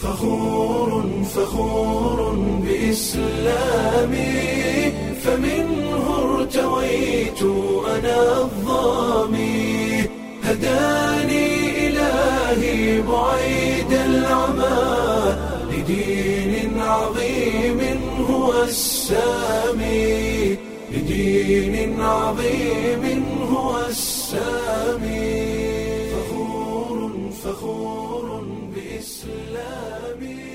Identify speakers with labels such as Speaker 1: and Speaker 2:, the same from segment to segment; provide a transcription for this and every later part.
Speaker 1: فخور فخور بإسلامي فمنه ارتويت أنا الظامي هداني إلهي بعيد العمى لدين عظيم هو السامي لدين عظيم هو السامي فخور فخور بإسلامي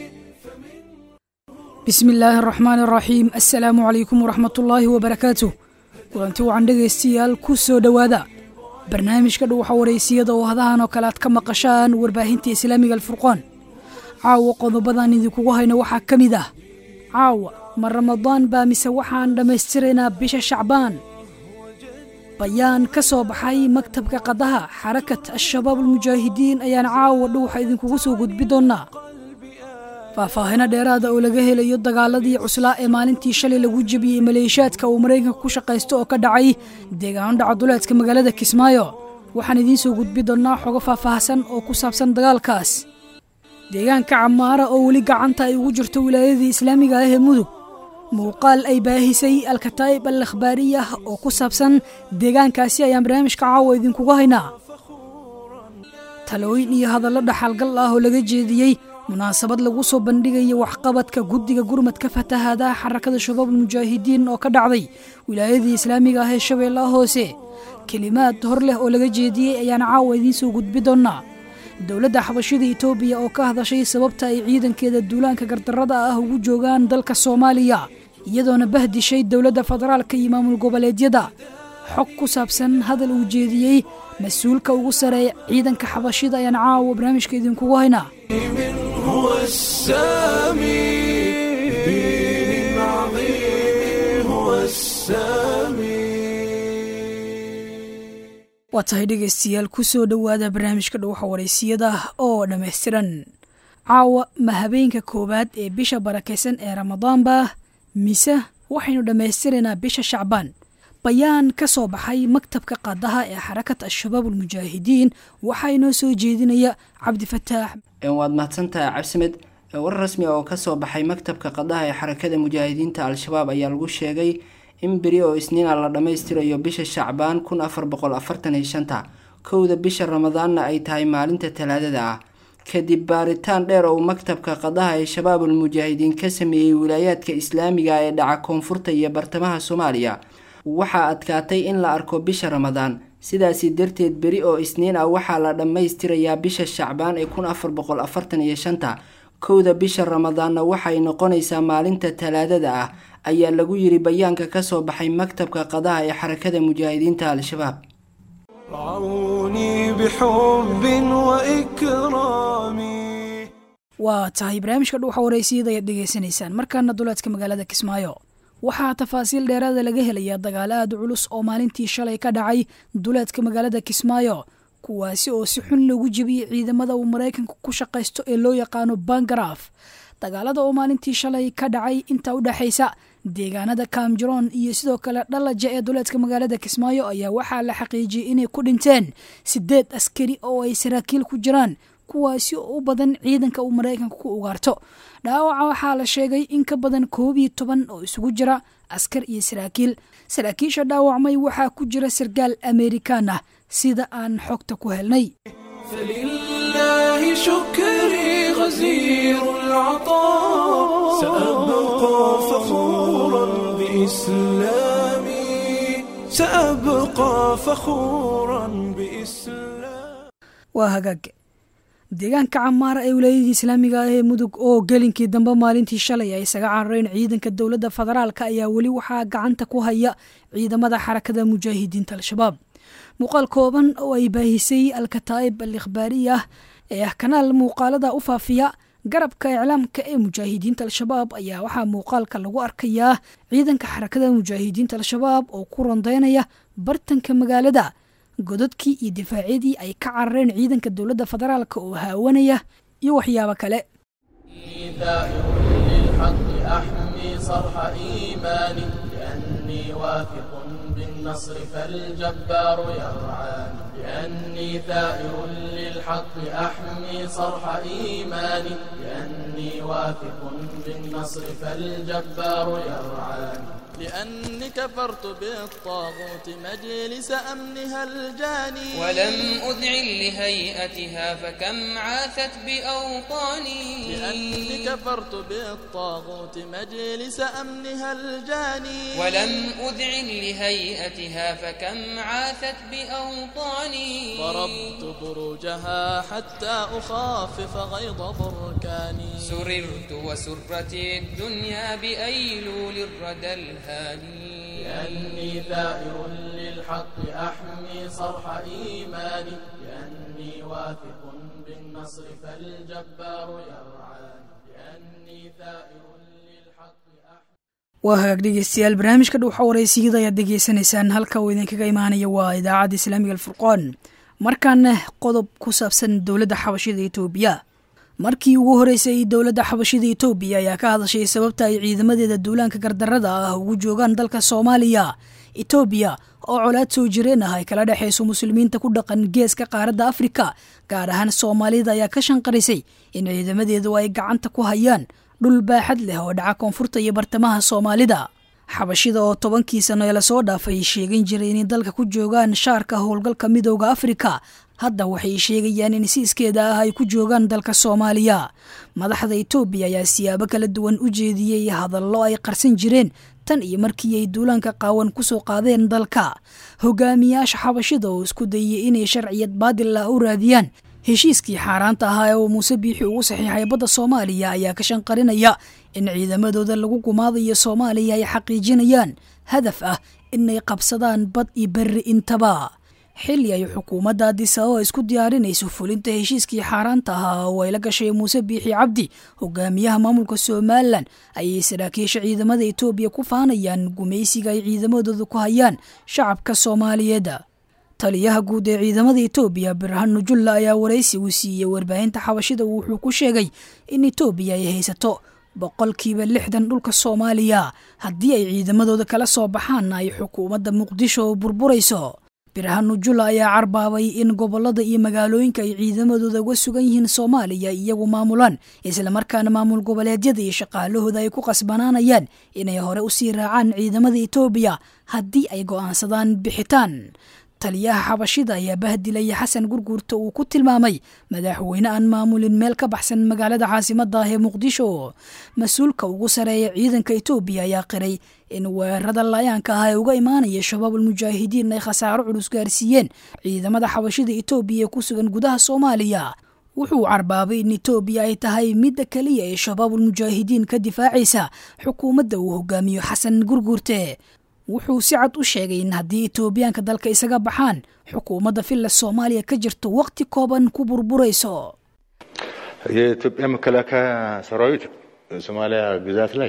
Speaker 2: bismi illaahi araxmaan araxiim assalaamu calaykum waraxmat ullaahi wabarakaatuh kulanti wacan dhegaystayaal ku soo dhowaada barnaamijka dhuwaxa waraysiyada oo hadahan oo kale aad ka maqashaan warbaahinta islaamiga alfurqaan caawa qodobadan idinkugu hayno waxaa ka mid ah caawa ma ramadaan baa mise waxaan dhammaystiraynaa bisha shacbaan bayaan ka soo baxay maktabka qadaha xarakat al-shabaab almujaahidiin ayaan caawa dhuwaxa idinkugu soo gudbi doonnaa faahfaahino dheeraada oo laga helayo dagaaladii cuslaa ee maalintii shalay lagu jebiyey maleeshiyaadka uu maraykanka ku shaqaysto oo ka dhacay deegaano dhacaduleedka magaalada kismaayo waxaan idiin soo gudbi doonnaa xogo faahfaahsan oo ku saabsan dagaalkaas deegaanka camaara oo weli gacanta ay ugu jirto wilaayadii islaamiga ah ee mudug muuqaal ay baahisay alkataa'ib al akhbaariyah oo ku saabsan deegaankaasi ayaan barnaamijka caawa idinkugu haynaa talooyin iyo hadallo dhaxalgal ah oo laga jeediyey munaasabad lagu soo bandhigayo waxqabadka guddiga gurmadka fatahaadaha xarakada shabaab almujaahidiin oo ka dhacday wilaayadii islaamiga ah ee shabeellaha hoose kelimaad hor leh oo laga jeediyey ayaan caawa idiin soo gudbi doonnaa dowladda xabashida etoobiya oo ka hadashay sababta ay ciidankeeda duulaanka gardarrada ah ugu joogaan dalka soomaaliya iyadoona bahdishay dowladda federaalka iyo maamul goboleedyada xog ku saabsan hadal uu jeediyey mas-uulka ugu sareeya ciidanka xabashida ayaan caawa barnaamijka idinkugu haynaa
Speaker 1: هو السامي دين عظيم هو السامي
Speaker 2: waa tahay dhegaystayaal ku soo dhowaada barnaamijka dhuwaxa waraysiyada oo dhammaystiran caawa ma habeenka koowaad ee bisha barakaysan ee ramadaanba mise waxaynu dhammaystiraynaa bisha shacbaan bayaan ka soo baxay maktabka qadaha ee xarakat al-shabaab almujaahidiin waxaa inoo soo jeedinaya cabdifataax
Speaker 3: waad mahadsantahay cabsimed war rasmi oo kasoo baxay maktabka qadaha ee xarakada mujaahidiinta al-shabaab ayaa lagu sheegay in beri oo isniina la dhammaystirayo bisha shacbaan kun afar boqol afartan iyo shanta kowda bisha ramadaanna ay tahay maalinta talaadada ah kadib baaritaan dheer oo maktabka qadaha ee shabaabul mujaahidiin ka sameeyey wilaayaadka islaamiga ee dhaca koonfurta iyo bartamaha soomaaliya waxaa adkaatay in la arko bisha ramadaan sidaasi darteed beri oo isniin ah waxaa la dhammaystirayaa bisha shacbaan ee kun afar boqol afartan iyo shanta kowda bisha ramadaanna waxay noqonaysaa maalinta talaadada ah ayaa lagu yiri bayaanka kasoo baxay maktabka qadaha ee xarakada mujaahidiinta al-shabaab
Speaker 1: رعوني بحب وإكرام
Speaker 2: waa tahay barnaamijka dhuwaxa waraysiyada ayaad dhegaysanaysaan markaana duleedka magaalada kismaayo waxaa tafaasiil dheeraada laga helayaa dagaalo aada culus oo maalintii shalay ka dhacay duleedka magaalada kismaayo kuwaasi oo si xun loogu jebiyey ciidamada uu maraykanka ku shaqaysto ee loo yaqaano bangaraf dagaalada oo maalintii shalay ka dhacay inta u dhexaysa deegaanada kaamjaroon iyo sidoo kale dhalaja ee duleedka magaalada kismaayo ayaa waxaa la xaqiijiyey inay ku dhinteen sideed askari oo ay saraakiil ku jiraan kuwaasi oo u badan ciidanka uu maraykanka ku ugaarto dhaawaca waxaa la sheegay in ka badan koob iyo toban oo isugu jira askar iyo saraakiil saraakiisha dhaawacmay waxaa ku jira sarkaal amerikaan ah sida aan xogta ku helnay
Speaker 1: فلله شكري غزير العطاء سأبقى فخورا بإسلامي سأبقى فخورا بإسلامي
Speaker 2: waa hagaag deegaanka camaara ee wilaayadii islaamiga ah ee mudug oo gelinkii dambe maalintii shalay ay isaga carareen ciidanka dowladda federaalka ayaa weli waxaa gacanta ku haya ciidamada xarakada mujaahidiinta al-shabaab muuqaal kooban oo ay baahisay alkataa'ib al ikhbaariyah ee ah kanaal muuqaalada u faafiya garabka iclaamka ee mujaahidiinta al-shabaab ayaa waxaa muuqaalka lagu arkayaa ciidanka xarakada mujaahidiinta al-shabaab oo ku rondaynaya bartanka magaalada godadkii iyo difaacyadii ay ka carareen ciidanka dowladda federaalka oo haawanaya iyo waxyaabo kale
Speaker 4: ثائر للحق أحمي صرح إيماني لأني واثق بالنصر فالجبار يرعاني لأني ثائر للحق أحمي صرح إيماني لأني واثق بالنصر فالجبار يرعاني لأني كفرت بالطاغوت مجلس أمنها الجاني
Speaker 5: ولم أذعن لهيئتها فكم عاثت بأوطاني
Speaker 4: لأني كفرت بالطاغوت مجلس أمنها الجاني
Speaker 5: ولم أذعن لهيئتها فكم عاثت بأوطاني
Speaker 4: ضربت بروجها حتى أخافف غيظ بركاني
Speaker 5: سررت وسرتي الدنيا بأيلول الردى الهادي
Speaker 4: لأني ثائر للحق أحمي صرح إيماني لأني واثق بالنصر فالجبار يرعاني لأني ثائر للحق أحمي
Speaker 2: waa hagaag dhegeystayaal barnaamijka dhuuxa wareysiyada ayaad degeysanaysaan halka uu idinkaga imaanaya waa idaacadda islaamiga alfurqoon markaana qodob ku saabsan dowladda xabashida etoobiya markii ugu horeysay dowladda xabashida etoobiya ayaa ka hadashay sababta ay ciidamadeeda duulaanka gardarada ah ugu joogaan dalka soomaaliya etoobiya oo colaad soo jireen ah ay kala dhexayso muslimiinta ku dhaqan geeska qaaradda afrika gaar ahaan soomaalida ayaa ka shanqarisay in ciidamadeedu ay gacanta ku hayaan dhul baaxad leh oo dhaca koonfurta iyo bartamaha soomaalida xabashida oo tobankii sano ee lasoo dhaafay sheegan jiray inay dalka ku joogaan shaarka howlgalka midooda afrika hadda waxay sheegayaan in si iskeeda ah ay ku joogaan dalka soomaaliya madaxda etoobiya ayaa siyaabo kala duwan u jeediyey hadallo ay qarsan jireen tan iyo markii ay duulaanka qaawan ku soo qaadeen dalka hogaamiyaasha xabashida oo isku dayay inay sharciyad baadil ah u raadiyaan heshiiskii xaaraanta ahaa ee uu muuse biixi ugu saxiixay badda soomaaliya ayaa ka shanqarinaya in ciidamadooda lagu gumaadayo soomaaliya ay xaqiijinayaan hadaf ah inay qabsadaan bad iyo berri intaba xilli ay xukuumadda addis ababa isku diyaarinayso fulinta heshiiskii xaaraanta ahaa oo ay la gashay muuse biixi cabdi hogaamiyaha maamulka somalilan ayay saraakiisha ciidamada etoobiya ku faanayaan gumaysiga ay ciidamadooda ku hayaan shacabka soomaaliyeed taliyaha guud ee ciidamada etoobiya birhanu julla ayaa waraysi uu siiyey warbaahinta xabashida wuxuu ku sheegay in etoobiya ay haysato boqolkiiba lixdan dhulka soomaaliya haddii ay ciidamadooda kala soo baxaanna ay xukuumadda muqdisho burburayso birhanu julla ayaa carbaabay in gobolada iyo magaalooyinka ay ciidamadooda uga sugan yihiin soomaaliya iyagu maamulaan islamarkaana maamul goboleedyada iyo shaqaalahooda ay ku qasbanaanayaan inay hore usii raacaan ciidamada etoobiya haddii ay go'aansadaan bixitaan taliyaha xabashida ayaa bahdilaya xasan gurguurta uu ku tilmaamay madaxweyne aan maamulin meel ka baxsan magaalada caasimada ah ee muqdisho mas-uulka ugu sareeya ciidanka etoobiya ayaa qiray in weerarada laayaanka ah ee uga imaanaya shabaabul mujaahidiin ay khasaaro culus gaarsiiyeen ciidamada xabashida etoobiya ee ku sugan gudaha soomaaliya wuxuu carbaabay in etoobiya ay tahay midda keliya ee shabaabul mujaahidiin ka difaacaysa xukuumadda uu hogaamiyo xasan gurguurte wuxuu si cad u sheegay in haddii etoobiyaanka dalka isaga baxaan xukuumadda villa soomaaliya ka jirto waqti kooban ku burburayso
Speaker 6: የኢትዮጵያ መከላከያ ሰራዊት ሶማሊያ ግዛት ላይ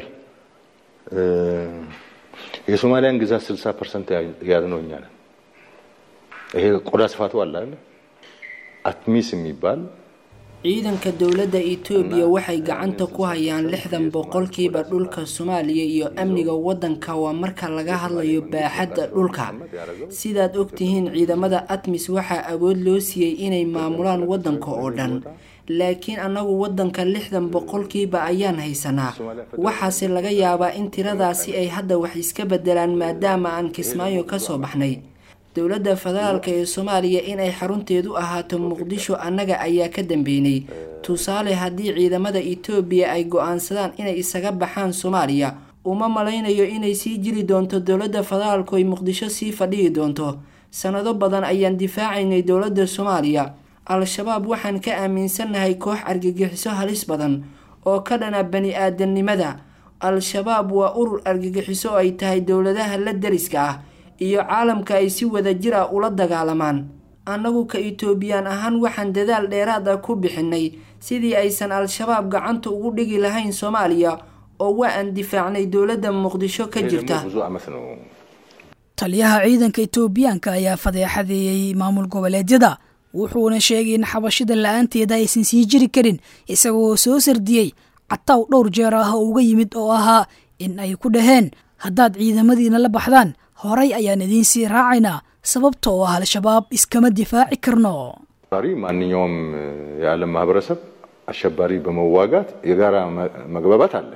Speaker 6: የሶማሊያን ግዛት ስልሳ ፐርሰንት ያዝነው እኛ ነን። ይሄ ቆዳ ስፋቱ አለ አይደል? አትሚስ የሚባል
Speaker 3: ciidanka dowladda etoobiya waxay gacanta ku hayaan lixdan boqolkiiba dhulka soomaaliya iyo amniga waddanka waa marka laga hadlayo baaxadda dhulka sidaad ogtihiin ciidamada atmis waxaa awood loo siiyey inay maamulaan waddanka oo dhan laakiin annagu waddanka lixdan boqolkiiba ayaan haysanaa waxaase laga yaabaa in tiradaasi ay hadda wax iska bedelaan maadaama aan kismaayo kasoo baxnay dowladda federaalk ee soomaaliya inay xarunteedu ahaato muqdisho annaga ayaa ka dambeynay tusaale haddii ciidamada etoobiya ay go-aansadaan inay isaga baxaan soomaaliya uma malaynayo inay sii jiri doonto dowladda federaalku ay muqdisho sii fadhiyi doonto sanado badan ayaan difaacaynay dowladda soomaaliya al-shabaab waxaan ka aaminsannahay koox argagixiso halis badan oo ka dhana bani aadamnimada al-shabaab waa urur argagixiso oo ay tahay dowladaha la dariska ah iyo caalamka ay si wada jir ah ula dagaalamaan annagu ka etoobiyaan ahaan waxaan dadaal dheeraad ah ku bixinay sidii aysan al-shabaab gacanta ugu dhigi lahayn soomaaliya oo waa aan difaacnay dowladda muqdisho ka jirta
Speaker 6: ብዙ አመት ነው
Speaker 2: taliyaha ciidanka etoobiyaanka ayaa fadeexadeeyey maamul goboleedyada wuxuuna sheegay in xabashida la-aanteeda aysan sii jiri karin isagoo soo sardiyey cataw dhowr jeer ah oo uga yimid oo ahaa in ay ku dhaheen haddaad ciidamadiina la baxdaan horay ayaan idiin sii raacaynaa sababtoo ah al-shabaab iskama difaaci karno
Speaker 6: ዛሬ ማንኛውም የዓለም ማህበረሰብ አሸባሪ በመዋጋት የጋራ መግባባት አለ።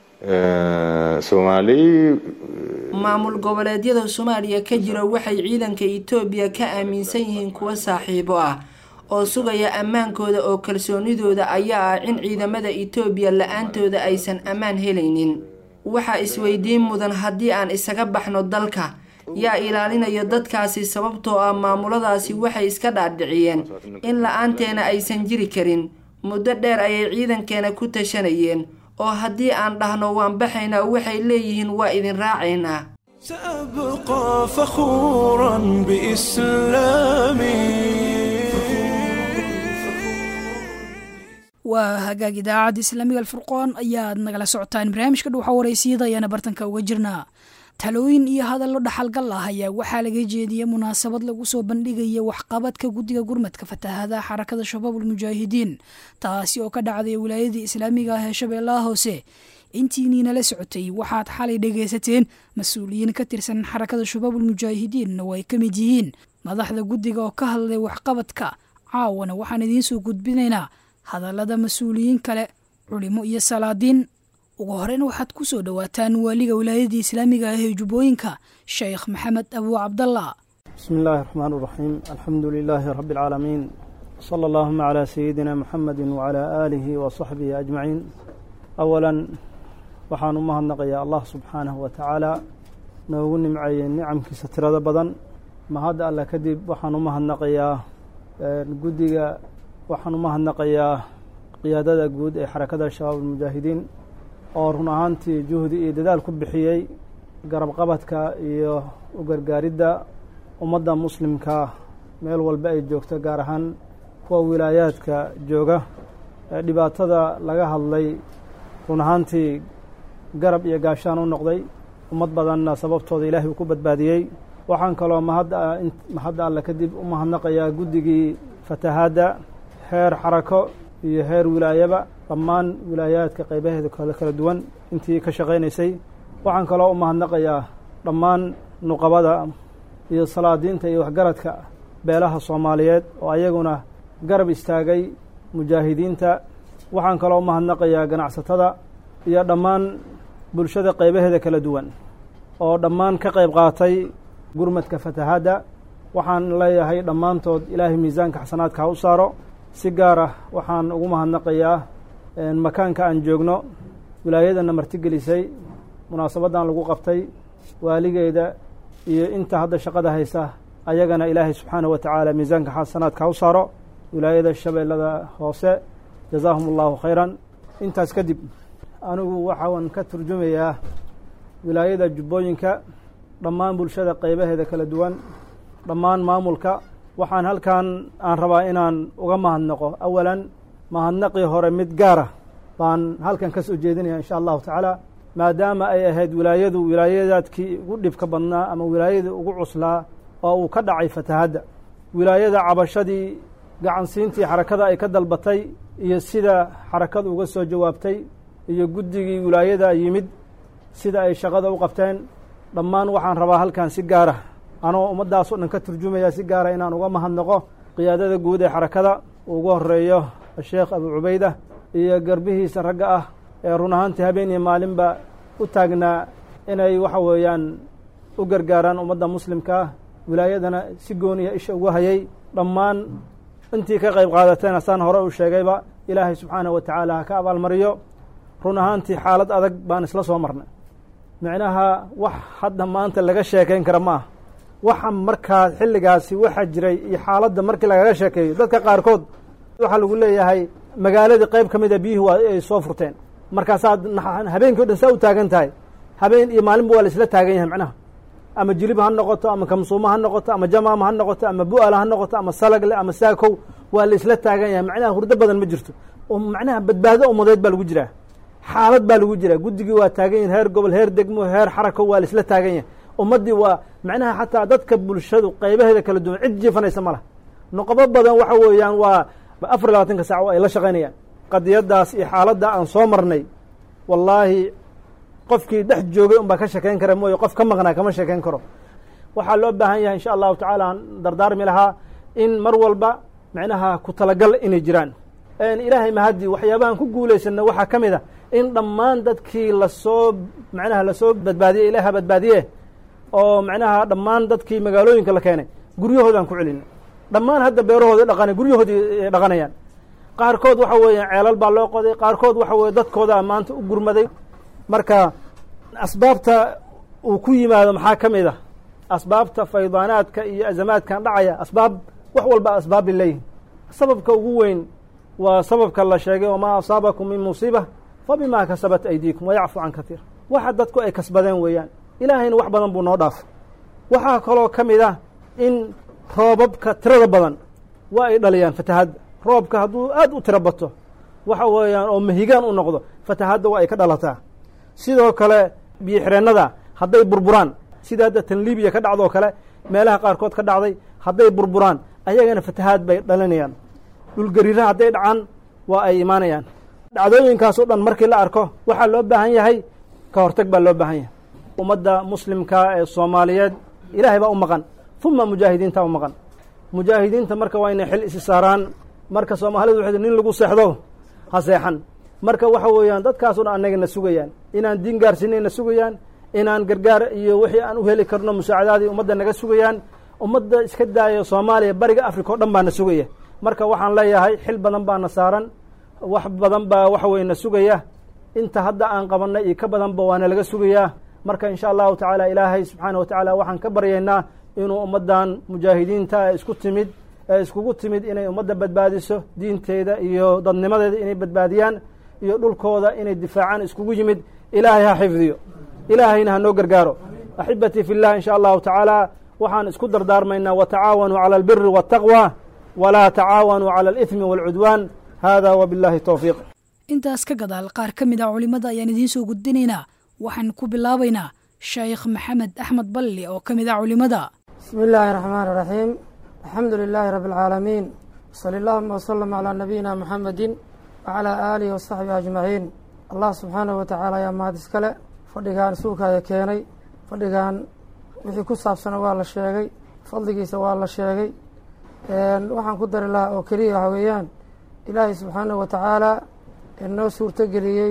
Speaker 6: ሶማሌ
Speaker 3: maamul goboleedyada soomaaliya ka jira waxay ciidanka itoobiya ka aaminsan yihiin kuwa saaxiibo ah oo sugaya ammaankooda oo kalsoonidooda ayaa ah in ciidamada itoobiya la-aantooda aysan ammaan helaynin waxaa isweydiin mudan haddii aan isaga baxno dalka yaa ilaalinaya dadkaasi sababtoo ah maamuladaasi waxay iska dhaadhiciyeen in la-aanteena aysan jiri karin muddo dheer ayay ciidankeena ku tashanayeen oo haddii aan dhahno waan baxaynaa waxay leeyihiin waa idin raacaynaa
Speaker 1: سأبقى فخورا بإسلامي
Speaker 2: waa hagaag idaacadda islaamiga alfurqoon ayaad nagala socotaan barnaamijka dhuuxa waraysiyada ayaana bartanka uga jirnaa talooyin iyo hadallo dhaxalgal ah ayaa waxaa laga jeediyey munaasabad lagu soo bandhigaya waxqabadka guddiga gurmadka fatahaadaha xarakada shabaabul mujaahidiin taasi oo ka dhacday wilaayadii islaamiga ah ee shabeellaha hoose intiiniina la socotay waxaad xalay dhegaysateen mas-uuliyiin ka tirsan xarakada shabaabul mujaahidiin oo ay ka mid yihiin madaxda guddiga oo ka hadlay waxqabadka caawana waxaan idiin soo gudbinaynaa hadallada mas-uuliyiin kale culimo iyo salaadiin ugu horeyn waxaad ku soo dhowaataan waaliga wilaayadii islaamiga ah ee jubbooyinka sheekh maxamed abuu cabdallah
Speaker 7: بسم الله الرحمن الرحيم الحمد لله رب العالمين صلى اللهم على سيدنا محمد وعلى آله وصحبه أجمعين أولا waxaan u mahadnaqayaa allah subxaanahu wa tacaala noogu nimceeyey nicamkiisa tirada badan mahadda alle kadib waxaan u mahadnaqayaa guddiga waxaan u mahadnaqayaa qiyaadada guud ee xarakada shabaab almujaahidiin oo run ahaantii juhdi iyo dadaal ku bixiyey garabqabadka iyo u gargaaridda ummadda muslimka meel walba ay joogto gaar ahaan kuwa wilaayaadka jooga ee dhibaatada laga hadlay run ahaantii garab iyo gaashaan u noqday ummad badanna sababtooda ilaahay uu ku badbaadiyey waxaan kaloo mahadda mahadda alle kadib u mahadnaqayaa guddigii fatahaadda heer xarako iyo heer wilaayaba dhammaan wilaayaadka qaybaheeda kale kala duwan intii ka shaqaynaysay waxaan kaloo u mahadnaqayaa dhammaan nuqabada iyo salaadiinta iyo waxgaradka beelaha soomaaliyeed oo ayaguna garab istaagay mujaahidiinta waxaan kaloo u mahadnaqayaa ganacsatada iyo dhammaan bulshada qaybaheeda kala duwan oo dhammaan ka qayb qaatay gurmadka fatahaadda waxaan leeyahay dhammaantood ilaahay miisaanka xasanaadka ha u saaro si gaar ah waxaan ugu mahadnaqayaa makaanka aan joogno wilaayadana martigelisay munaasabaddan lagu qabtay waaligeeda iyo inta hadda shaqada haysa ayagana ilaahay subxaanahu wa tacaala miisaanka xasanaadka ha u saaro wilaayada shabeellada hoose jazaahum allahu khayran intaas kadib anigu waxaan ka turjumayaa wilaayada jubbooyinka dhammaan bulshada qaybaheeda kala duwan dhammaan maamulka waxaan halkan aan rabaa inaan uga mahadnaqo awalan mahadnaqii hore mid gaara baan halkan ka soo jeedinaya insha allahu tacaala maadaama ay ahayd wilaayadu wilaayadaadkii ugu dhibka badnaa ama wilaayadii ugu cuslaa oo uu ka dhacay fatahadda wilaayada cabashadii gacansiintii xarakada ay ka dalbatay iyo sida xarakadu uga soo jawaabtay iyo guddigii wilaayada yimid sida ay shaqada u qabteen dhammaan waxaan rabaa halkan si gaara anoo ummaddaasoo dhan ka turjumaya si gaara inaan uga mahadnaqo qiyaadada guud ee xarakada ugu horeeyo sheekh abu cubayda iyo garbihiisa ragga ah ee run ahaantii habeen iyo maalinba u taagnaa inay waxa weeyaan u gargaaraan ummadda muslimka ah wilaayadana si gooniya isha ugu hayay dhammaan intii ka qayb qaadateen asaan hore u sheegayba ilaahay subxaanahu wa tacaala ha ka abaalmariyo run ahaantii xaalad adag baan isla soo marnay micnaha wax hadda maanta laga sheekayn kara ma ah waxa markaa xilligaasi waxaa jiray iyo xaaladda markii lagaga sheekeeyo dadka qaarkood waxaa lagu leeyahay magaaladii qayb ka mida biyuhu waa ay soo furteen markaasaad habeenkii o dhan saa u taagan tahay habeen iyo maalinba waa la isla taagan yahay macnaha ama jilib ha noqoto ama kamsuuma ha noqoto ama jamaama ha noqoto ama bu'ala ha noqoto ama salagle ama saakow waa la isla taagan yahay macnaha hurdo badan ma jirto oo macnaha badbaado umadeed baa lagu jiraa xaalad baa lagu jiraa guddigii waa taagan yahin heer gobol heer degmo heer xarako waa la isla taagan yahay ummaddii waa macnaha xataa dadka bulshadu qaybaheeda kala duwan cid jiifanaysa ma lah noqobo badan waxa weeyaan waa afar labaatanka saac ay la shaqaynayaan qadiyaddaas iyo xaaladda aan soo marnay wallaahi qofkii dhex joogay un baa ka shekeyn kara mooye qof ka maqnaa kama shekeyn karo waxaa loo baahan yahay insha allahu tacaala aan dardaarmi lahaa in mar walba macnaha ku talagal inay jiraan ilaahay mahadii waxyaabahan ku guulaysana waxaa ka mid a in dhammaan dadkii lasoo macnaha lasoo badbaadiyey ilaaha badbaadiye oo macnaha dhammaan dadkii magaalooyinka la keenay guryahoodaan ku celina dhammaan hadda beerahoodii dhaqana guryahoodii dhaqanayaan qaarkood waxa weeye ceelal baa loo qoday qaarkood waxa weye dadkoodaa maanta u gurmaday marka asbaabta uu ku yimaado maxaa ka mid ah asbaabta faydaanaadka iyo azamaadkan dhacaya asbaab wax walba asbaab bay leeyihin sababka ugu weyn waa sababka la sheegay wamaa asaabakum min musiiba fa bimaa kasabat aydiikum wayacfu can katiir waxa dadku ay kasbadeen weeyaan ilaahayna wax badan buu noo dhaafay waxaa kaloo ka mid ah in roobabka tirada badan waa ay dhaliyaan fatahadda roobka hadduu aad u tiro bato waxa weeyaan oo mahigaan u noqdo fatahadda waa ay ka dhalataa sidoo kale biyo xireennada hadday burburaan sida hadda tan libiya ka dhacdoo kale meelaha qaarkood ka dhacday hadday burburaan ayagana fatahaad bay dhalinayaan dhulgariiraha hadday dhacaan waa ay imaanayaan dhacdooyinkaasoo dhan markii la arko waxaa loo baahan yahay ka hortag baa loo baahan yahay ummadda muslimka ee soomaaliyeed ilaahay baa u maqan uma mujaahidiinta u maqan mujaahidiinta marka waa inay xil isi saaraan marka soomaalidu waxay nin lagu seexdo ha seexan marka waxa weeyaan dadkaasoo dhan annagana sugayaan inaan diin gaarsiinayna sugayaan inaan gargaar iyo wixii aan u heli karno musaacadaadii ummadda naga sugayaan ummadda iska daaya soomaaliya bariga africa o dhan baana sugaya marka waxaan leeyahay xil badan baana saaran wax badan baa waxa weye na sugaya inta hadda aan qabanay iyo ka badanba waana laga sugayaa marka insha allahu tacaala ilaahay subxaana wa tacaala waxaan ka baryaynaa inuu ummaddan mujaahidiinta ee isku timid ee iskugu timid inay ummadda badbaadiso diinteeda iyo dadnimadeeda inay badbaadiyaan iyo dhulkooda inay difaacaan iskugu yimid ilaahay ha xifdiyo ilaahayna ha noo gargaaro axibatii fi llah in sha allahu tacaala waxaan isku dardaarmaynaa watacaawanuu cala albiri waataqwa walaa tacaawanuu cala alithmi waalcudwaan hada wabillahi towfiiq
Speaker 2: intaas ka gadaal qaar ka mid a culimmada ayaan idiin soo gudbinaynaa waxaan ku bilaabaynaa sheekh maxamed axmed balli oo ka mid ah culimmada
Speaker 8: bismi illaahi raxmaan iraxiim alxamdu lilaahi rabbi alcaalamiin wsali allahuma wsalam calaa nabiyina muxamedin wacalaa aalihi wasaxbihi ajmaciin allah subxaanahu wa tacaala ayaa mahad iskale fadhigaan suukaya keenay fadhigaan wixii ku saabsana waa la sheegay fadligiisa waa la sheegay waxaan ku dari lahaa oo keliya waxa weeyaan ilaahay subxaanahu wa tacaala noo suurtogeliyey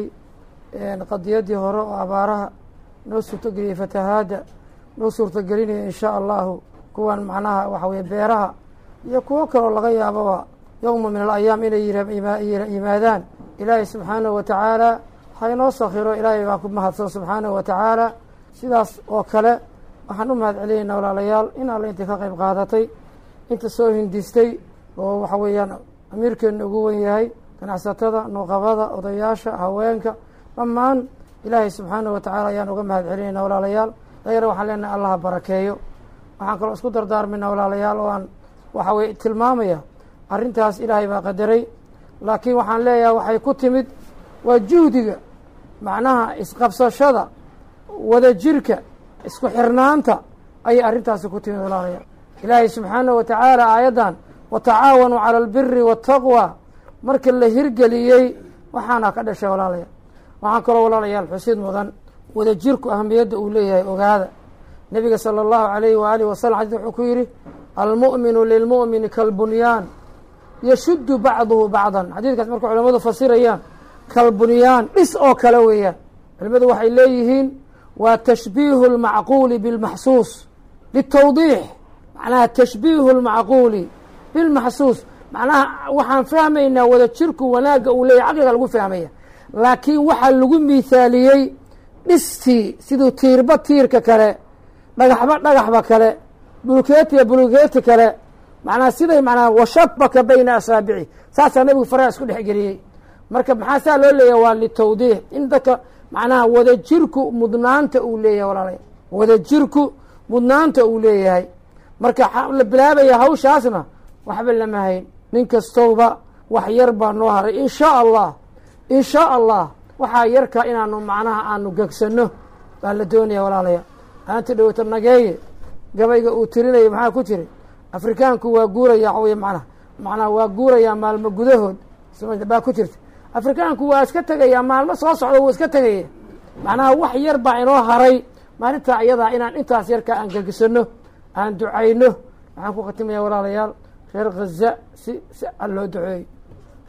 Speaker 8: qadiyaddii hore oo abaaraha noo suurtogeliyey fatahaadda noo suurtogelinaya in shaa allahu kuwan macnaha waxa weye beeraha iyo kuwo kaloo laga yaaboba yowma min alayaam inay yimaadaan ilaahay subxaanahu wa tacaala ha inoo sakhiro ilaahay baa ku mahadsan subxaanahu wa tacaala sidaas oo kale waxaan u mahad celinaynaa walaalayaal in alle intay ka qayb qaadatay inta soo hindistay oo waxa weeyaan amiirkeena ugu wen yahay ganacsatada nuuqabada odayaasha haweenka dhammaan ilaahay subxaanahu wa tacaala ayaan uga mahad celinayna walaalayaal dayara waxaan leenahay allaha barakeeyo waxaan kaloo isku dardaarmayna walaalayaal oo aan waxa weye tilmaamaya arrintaas ilaahay baa qadaray laakiin waxaan leeyahay waxay ku timid waa juhdiga macnaha isqabsashada wada jirka isku xirnaanta ayay arrintaasi ku timid walaalayaal ilaahay subxaanahu wa tacaala aayaddan watacaawanuu cala albiri waataqwa marka la hirgeliyey waxaana ka dhashay walaalayaal waxaan kaloo walaalayaal xusid mudan wada jirku ahamiyadda uu leeyahay ogaada nebiga sala allahu alayhi waaalih wasalam xadis wuxuu ku yidhi almu'minu lilmu'mini kalbunyaan yashuddu bacduhu bacdan xadiidkaas marka culamadu fasirayaan kalbunyaan dhis oo kale weeyaan culimadu waxay leeyihiin waa tashbiihu lmacquuli bilmaxsuus litawdiix macnaha tashbiihu lmacquuli bilmaxsuus macnaha waxaan fahmaynaa wada jirku wanaagga uu leeyahy caqliga lagu fahmaya laakiin waxaa lagu miithaaliyey dhistii siduu tiirba tiirka kale dhagaxba dhagaxba kale bulkeetiya bulkeeti kale macnaha siday macnaha washabaka bayna asaabici saasaa nabigu faraha isku dhexgeliyey marka maxaa saa loo leeyahay waa litawdiix in dadka macnaha wada jirku mudnaanta uu leeyahay walaalaya wada jirku mudnaanta uu leeyahay marka la bilaabaya hawshaasna waxba lama hayn nin kastowba wax yar baa noo haray in shaa allah in shaa allah waxaa yarka inaanu macnaha aanu gegsanno baa la doonaya walaalaya aanta dhowata nageeye gabayga uu tirinaya maxaa ku jiri afrikaanku waa guuraya waxawey macnaha macnaha waa guurayaa maalmo gudahood baa ku jirta afrikaanku waa iska tegayaa maalmo soo socda wuu iska tegaya macnaha wax yar baa inoo haray maalintaa iyadaa inaan intaas yarka aan gegisano aan ducayno waxaan ku khatimaya walaalayaal reer khaza si si a loo duceeyo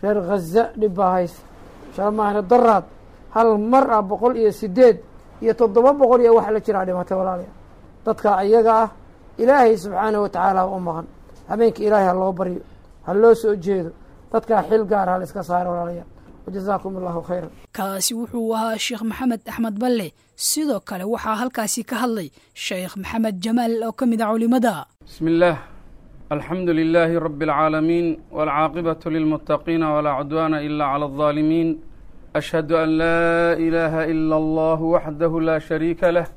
Speaker 8: reer khaza dhib baa haysa shalmaahna daraad hal mar ah boqol iyo sideed iyo toddoba boqol iyo wax la jiraa dhimatay walaalayaa dadka iyaga ah ilaahay subxaanahu watacaala u maqan habeenka ilaahay ha loo baryo ha loo soo jeedo dadkaa xil gaar ha la iska saaro walaalayaal wajazaakum allahu khayran
Speaker 2: kaasi wuxuu ahaa sheekh maxamed axmed balle sidoo kale waxaa halkaasi ka hadlay sheekh maxamed jamaal oo ka mid ah culimada
Speaker 9: بسم الله الحمد لله رب العالمين والعاقبة للمتقين ولا عدوان إلا على الظالمين أشهد أن لا إله إلا الله وحده لا شريك له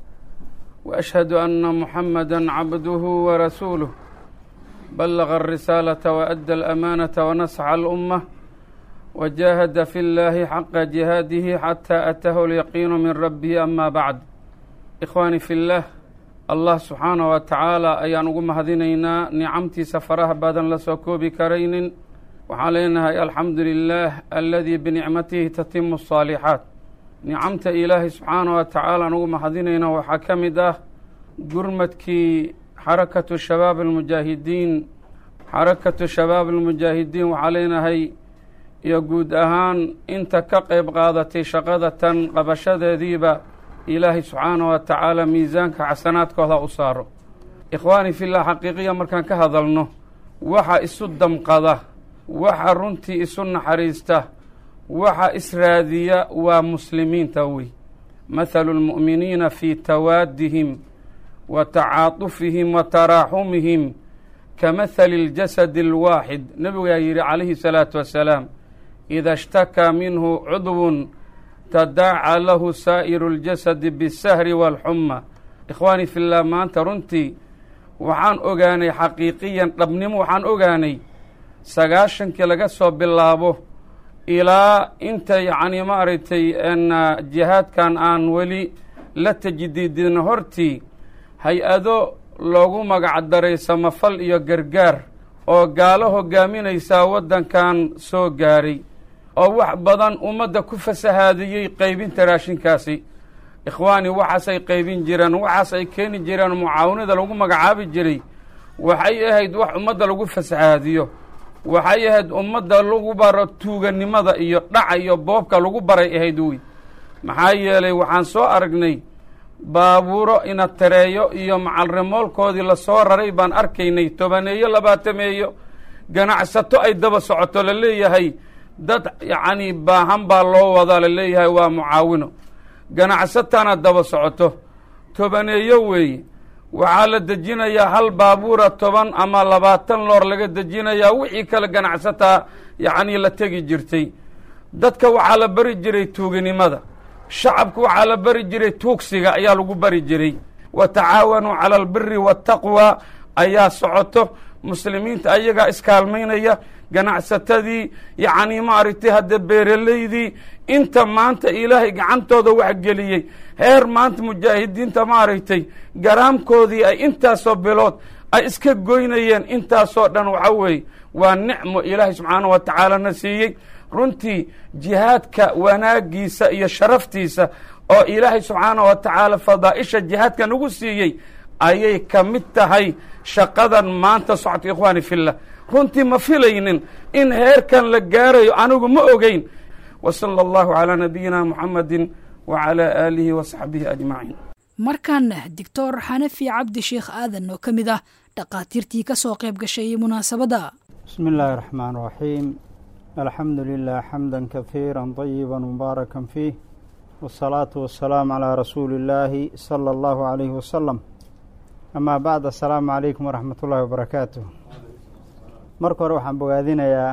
Speaker 9: وأشهد أن محمدا عبده ورسوله بلغ الرسالة وأدى الأمانة ونصح الأمة وجاهد في الله حق جهاده حتى أتاه اليقين من ربه أما بعد إخواني في الله allah subxaana wa tacaala ayaan ugu mahadinaynaa nicamtiisa faraha badan la soo koobi karaynin waxaan leenahay alxamdu lilaah aladii binicmatihi tatimu asaalixaat nicamta ilaahay subxaana wa tacaala aan ugu mahadinayna waxaa ka mid ah gurmadkii xarakatu shabaab almujaahidiin xarakatu shabaab almujaahidiin waxaa leenahay iyo guud ahaan inta ka qeyb qaadatay shaqada tan qabashadeediiba ilaahay subxaana wa tacaala miisaanka xasanaadkooda u saaro ikhwaani fillah xaqiiqiya markaan ka hadalno waxa isu damqada waxa runtii isu naxariista waxa israadiya waa muslimiinta wey mathalu lmu'miniina fii tawaadihim wa tacaatufihim wa taraaxumihim ka mathali اljasadi اlwaaxid nebigaa yidhi calayhi salaatu wasalaam ida ishtakaa minhu cudwun tadaaca lahu saa'iru اljasadi bisahri waalxuma ikhwaani fillah maanta runtii waxaan ogaanay xaqiiqiyan dhabnimo waxaan ogaanay sagaashankii laga soo bilaabo ilaa inta yacni maaragtay jihaadkan aan weli la tajdiidin hortii hay-ado loogu magac daray samafal iyo gargaar oo gaalo hogaaminaysaa waddankan soo gaaray oo wax badan ummadda ku fasahaadiyey qaybinta raashinkaasi ikhwaani waxaasay qaybin jireen waxaas ay keeni jireen mucaawanada lagu magacaabi jiray waxay ahayd wax ummadda lagu fasahaadiyo waxay ahayd ummadda lagu baro tuuganimada iyo dhaca iyo boobka lagu baray ahayd wey maxaa yeelay waxaan soo aragnay baabuuro ina tareeyo iyo macalrimoolkoodii lasoo raray baan arkaynay tobaneeyo labaatameeyo ganacsato ay daba socoto la leeyahay dad yacni baahan baa loo wadaa la leeyahay waa mucaawino ganacsatana daba socoto tobaneeyo weeye waxaa la dejinayaa hal baabuura toban ama labaatan loor laga dejinayaa wixii kale ganacsataa yacnii la tegi jirtay dadka waxaa la bari jiray tuuginimada shacabku waxaa la bari jiray tuugsiga ayaa lagu bari jiray wa tacaawanuu cala albiri waataqwa ayaa socoto muslimiinta ayagaa iskaalmaynaya ganacsatadii yacnii maaragtay hadda beeralaydii inta maanta ilaahay gacantooda wax geliyey heer maanta mujaahidiinta maaragtay garaamkoodii ay intaasoo bilood ay iska goynayeen intaasoo dhan waxa weeye waa nicmo ilaahay subxaanah wa tacaalana siiyey runtii jihaadka wanaagiisa iyo sharaftiisa oo ilaahay subxaanah wa tacaala fadaa'isha jihaadka nagu siiyey ayay ka mid tahay shaqadan maanta socodka ikhwaani fillah runtii ma filaynin in heerkan la gaarayo anigu ma ogeyn wa sala allahu calaa nabiyina muxamadi wa calaa aalihi wa saxbihi ajmaciin
Speaker 2: markaana doctor xanafi cabdi sheekh aadan oo ka mid ah dhakhaatiirtii ka soo qayb gashay munaasabadda
Speaker 7: بسم الله الرحمن الرحيم الحمد لله حمدا كثيرا طيبا مباركا فيه والصلاة والسلام على رسول الله صلى الله عليه وسلم أما بعد السلام عليكم ورحمة الله وبركاته marka hore waxaan bogaadinayaa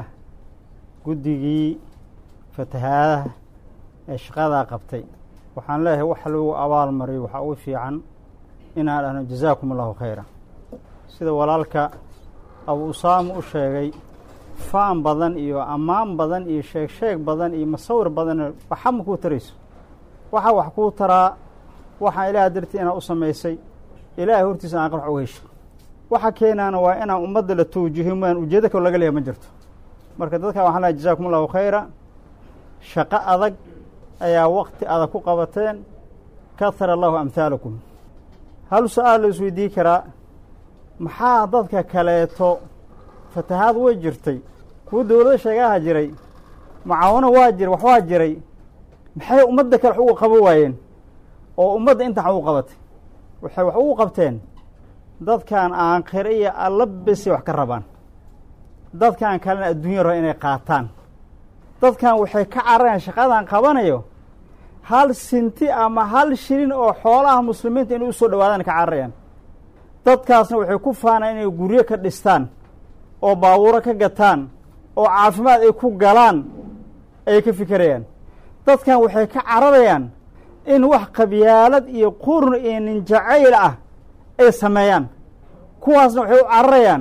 Speaker 7: guddigii fatahaadaha ee shaqadaa qabtay waxaan leeyahay wax lagu abaal mariyo waxaa ugu fiican inaan dhahno jazaakum allahu khayra sida walaalka abu usaama u sheegay faan badan iyo ammaan badan iyo sheeg sheeg badan iyo masawir badan waxa ma kuu tarayso waxaa wax kuu taraa waxaan ilaah dartii inaad u samaysay ilaahay hortiisa aan qarx uga hesho waxa keenaana waa inaan ummadda la tawjihi maan ujeedo kaloo laga leeyahay ma jirto marka dadkan waxaan lehay jazakum allahu khayra shaqo adag ayaa wakti adag ku qabateen kahara allahu amhaalakum hal su-aal la isweydii karaa maxaa dadka kaleeto fatahaad way jirtay kuwa dowlada sheegaha jiray mucaawano waa jira wax waa jiray maxay ummadda kale wax ugu qaban waayeen oo ummadda inta wax ugu qabatay waxay wax ugu qabteen dadkan aakhire iyo alla besay wax ka rabaan dadkan kalena adduunya raba inay qaataan dadkan waxay ka cararayaan shaqadan qabanayo hal sinti ama hal shilin oo xoolaha muslimiinta inay usoo dhawaadaan ka cararayaan dadkaasna waxay ku faanaan inay guryo ka dhistaan oo baabuuro ka gataan oo caafimaad ay ku galaan ayay ka fikirayaan dadkan waxay ka cararayaan in wax qabyaalad iyo qurun iyo ninjacayl ah ay sameeyaan kuwaasna waxay u cararayaan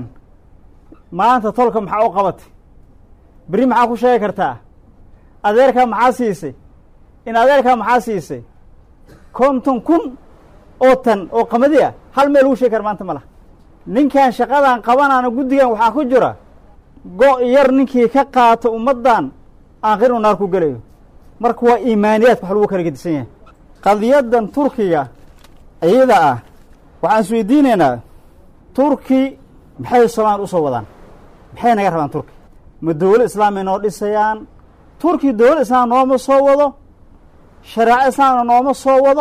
Speaker 7: maanta tolka maxaa u qabatay berri maxaa ku sheegi kartaa adeerkaa maxaa siisay in adeerkaa maxaa siisay konton kun oo tan oo qamadi ah hal meel lagu sheegi kara maanta ma laha ninkan shaqadan qabanaana guddigan waxaa ku jira go' yar ninkii ka qaato ummaddan aakhir uu naar ku gelayo marka waa iimaaniyaadka wax lagu kala gedisan yahay qadiyaddan turkiga iyada ah waxaan is weydiinaynaa turki maxay soomaaliya usoo wadaan maxay naga rabaan turki ma dowlad islaamay noo dhisayaan turki dowlad islaam nooma soo wado shareeco islaamna nooma soo wado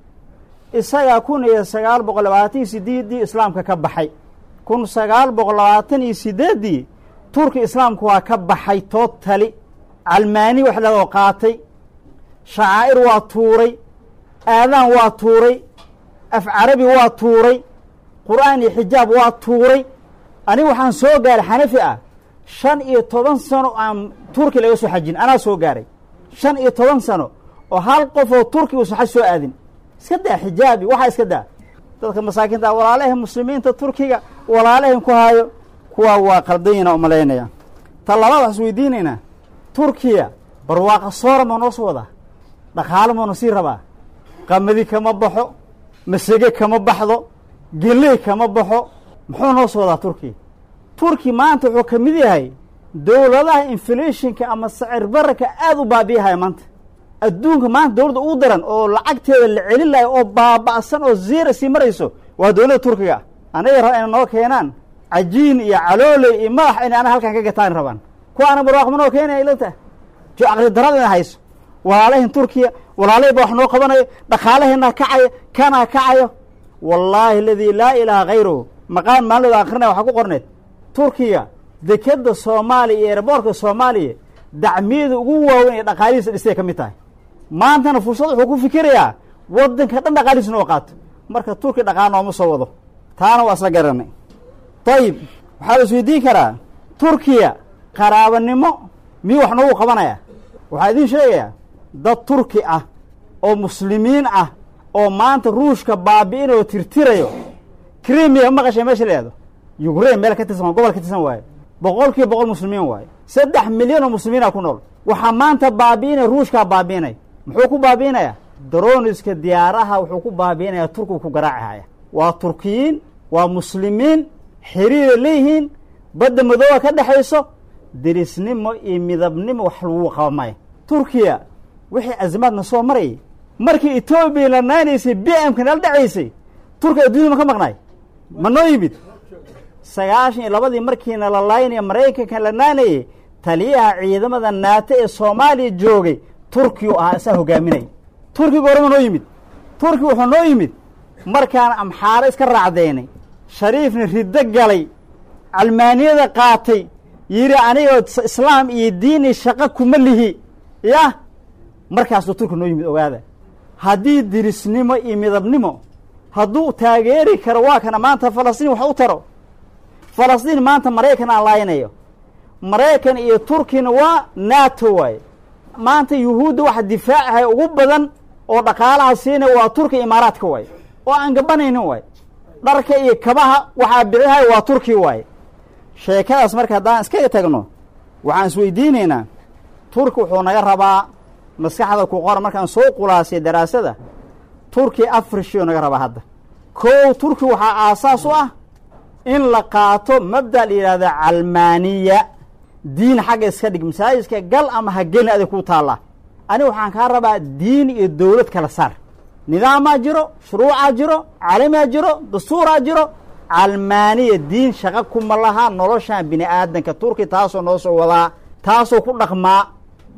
Speaker 7: isagaa kun iyo sagaal boqol labaatan iyo sideeddii islaamka ka baxay kun sagaal boqol labaatan iyo sideeddii turki islaamku waa ka baxay tootali calmaani wax lagoo qaatay shacaa'ir waa tuuray aadaan waa tuuray af carabi waa tuuray qur'aan iyo xijaab waa tuuray aniga waxaan soo gaaray xanafi ah shan iyo toban sano aan turki laga soo xajin anaa soo gaaray shan iyo toban sano oo hal qof oo turki uusan xaj soo aadin iska daa xijaabi waxaa iska daa dadka masaakiinta walaalaha muslimiinta turkiga walaalahan ku haayo kuwaa waa qaldanyina umalaynaya ta labaad waxaan is weydiinaynaa turkiya barwaaqa soora ma noo soo wadaa dhaqaalo mauna sii rabaa qamadi kama baxo masege kama baxdo geley kama baxo muxuu noo soo wadaa turkiya turki maanta wuxuu ka mid yahay dowladaha inflationka ama sacir bararka aada u baabiyahaya maanta adduunka maanta dowladda ugu daran oo lacagteeda la celin lahay oo baaba'san oo ziira sii marayso waa dowladda turkiga anaga raba inay noo keenaan cajiin iyo calooley iyo madax inay ana halkan ka gataan rabaan kuwaana barwaaq ma noo keenaya ilata jo caqli darada ina hayso walaalahin turkiya walaalahi ba wax noo qabanayo dhaqaalaheena kacayo kanaa kacayo wallaahi aladii laa ilaaha hayruhu maqaan maalinooda akrinaya waxaa ku qorneed turkiya dekeda soomaaliya iyo eeraboorka soomaaliya dacmiyada ugu waaweyn ee dhaqaalihiisa dhistay ka mid tahay maantana fursad wuxuu ku fikirayaa waddanka dhan dhaqaalihiisa inoo qaato marka turki dhaqaal nooma soo wado taana waa isla garanay dayib waxaa la isweydiin karaa turkiya qaraabanimo miyuu wax noogu qabanaya waxaa idiin sheegayaa dad turki ah oo muslimiin ah oo maanta ruushka baabi'inoo tirtirayo krimiya maqashay meesha la yihahdo yukrain meel ka tirsan gobol ka tirsan waaye boqol kiiba boqol muslimiin waaye saddex milyan oo muslimiina ku nool waxaa maanta baabi'inaya ruushkaa baabi'inay muxuu ku baabi'inayaa daroniska diyaaraha wuxuu ku baabi'inaya turkigu ku garaacihaya waa turkiyiin waa muslimiin xiriira leeyihiin badda madooba ka dhexayso derisnimo iyo midabnimo wax lagu qaba maya turkiya wixii azimaadna soo marayay markii etoobiya la naanaysay b m ka nala dhacaysay turkiya adduunya ma ka maqnaay ma noo yimid sagaashan iyo labadii markiina la laynaya maraykanka la naanayay taliyaha ciidamada naato ee soomaaliya joogay turkiyu ahaa isaa hogaaminay turkiga horema noo yimid turki wuxuu noo yimid markaan amxaaro iska raacdeynay shariifna riddo galay calmaaniyada qaatay yidhi anigoo islaam iyo diini shaqo kuma lihi yah markaasuu turki noo yimid ogaada haddii dirisnimo iyo midabnimo hadduu taageeri karo waa kana maanta falastiin wax u taro falastiin maanta maraykan aan laaynayo maraykan iyo turkina waa nato waaye maanta yuhuudda waxa difaacahay ugu badan oo dhaqaalaha siinaya waa turkiya imaaraadka waaye oo aan gabanaynin waaye dharka iyo kabaha waxaa bicihay waa turki waaye sheekadaas marka haddaan iskaga tagno waxaan isweydiinaynaa turki wuxuu naga rabaa maskaxda ku qora markaan soo qulaasay daraasada turki afar shiyoo naga rabaa hadda kow turki waxaa aasaas u ah in la qaato mabda la yidhahda calmaaniya diin xagga iska dhig masaajidka gal ama ha gelin adig kuu taallaa aniga waxaan kaa rabaa diin iyo dowlad kala saar nidaamaa jiro shuruucaa jiro calamaa jiro dastuuraa jiro calmaaniya diin shaqa kuma laha noloshan bini aadanka turki taasoo noo soo wadaa taasoo ku dhaqmaa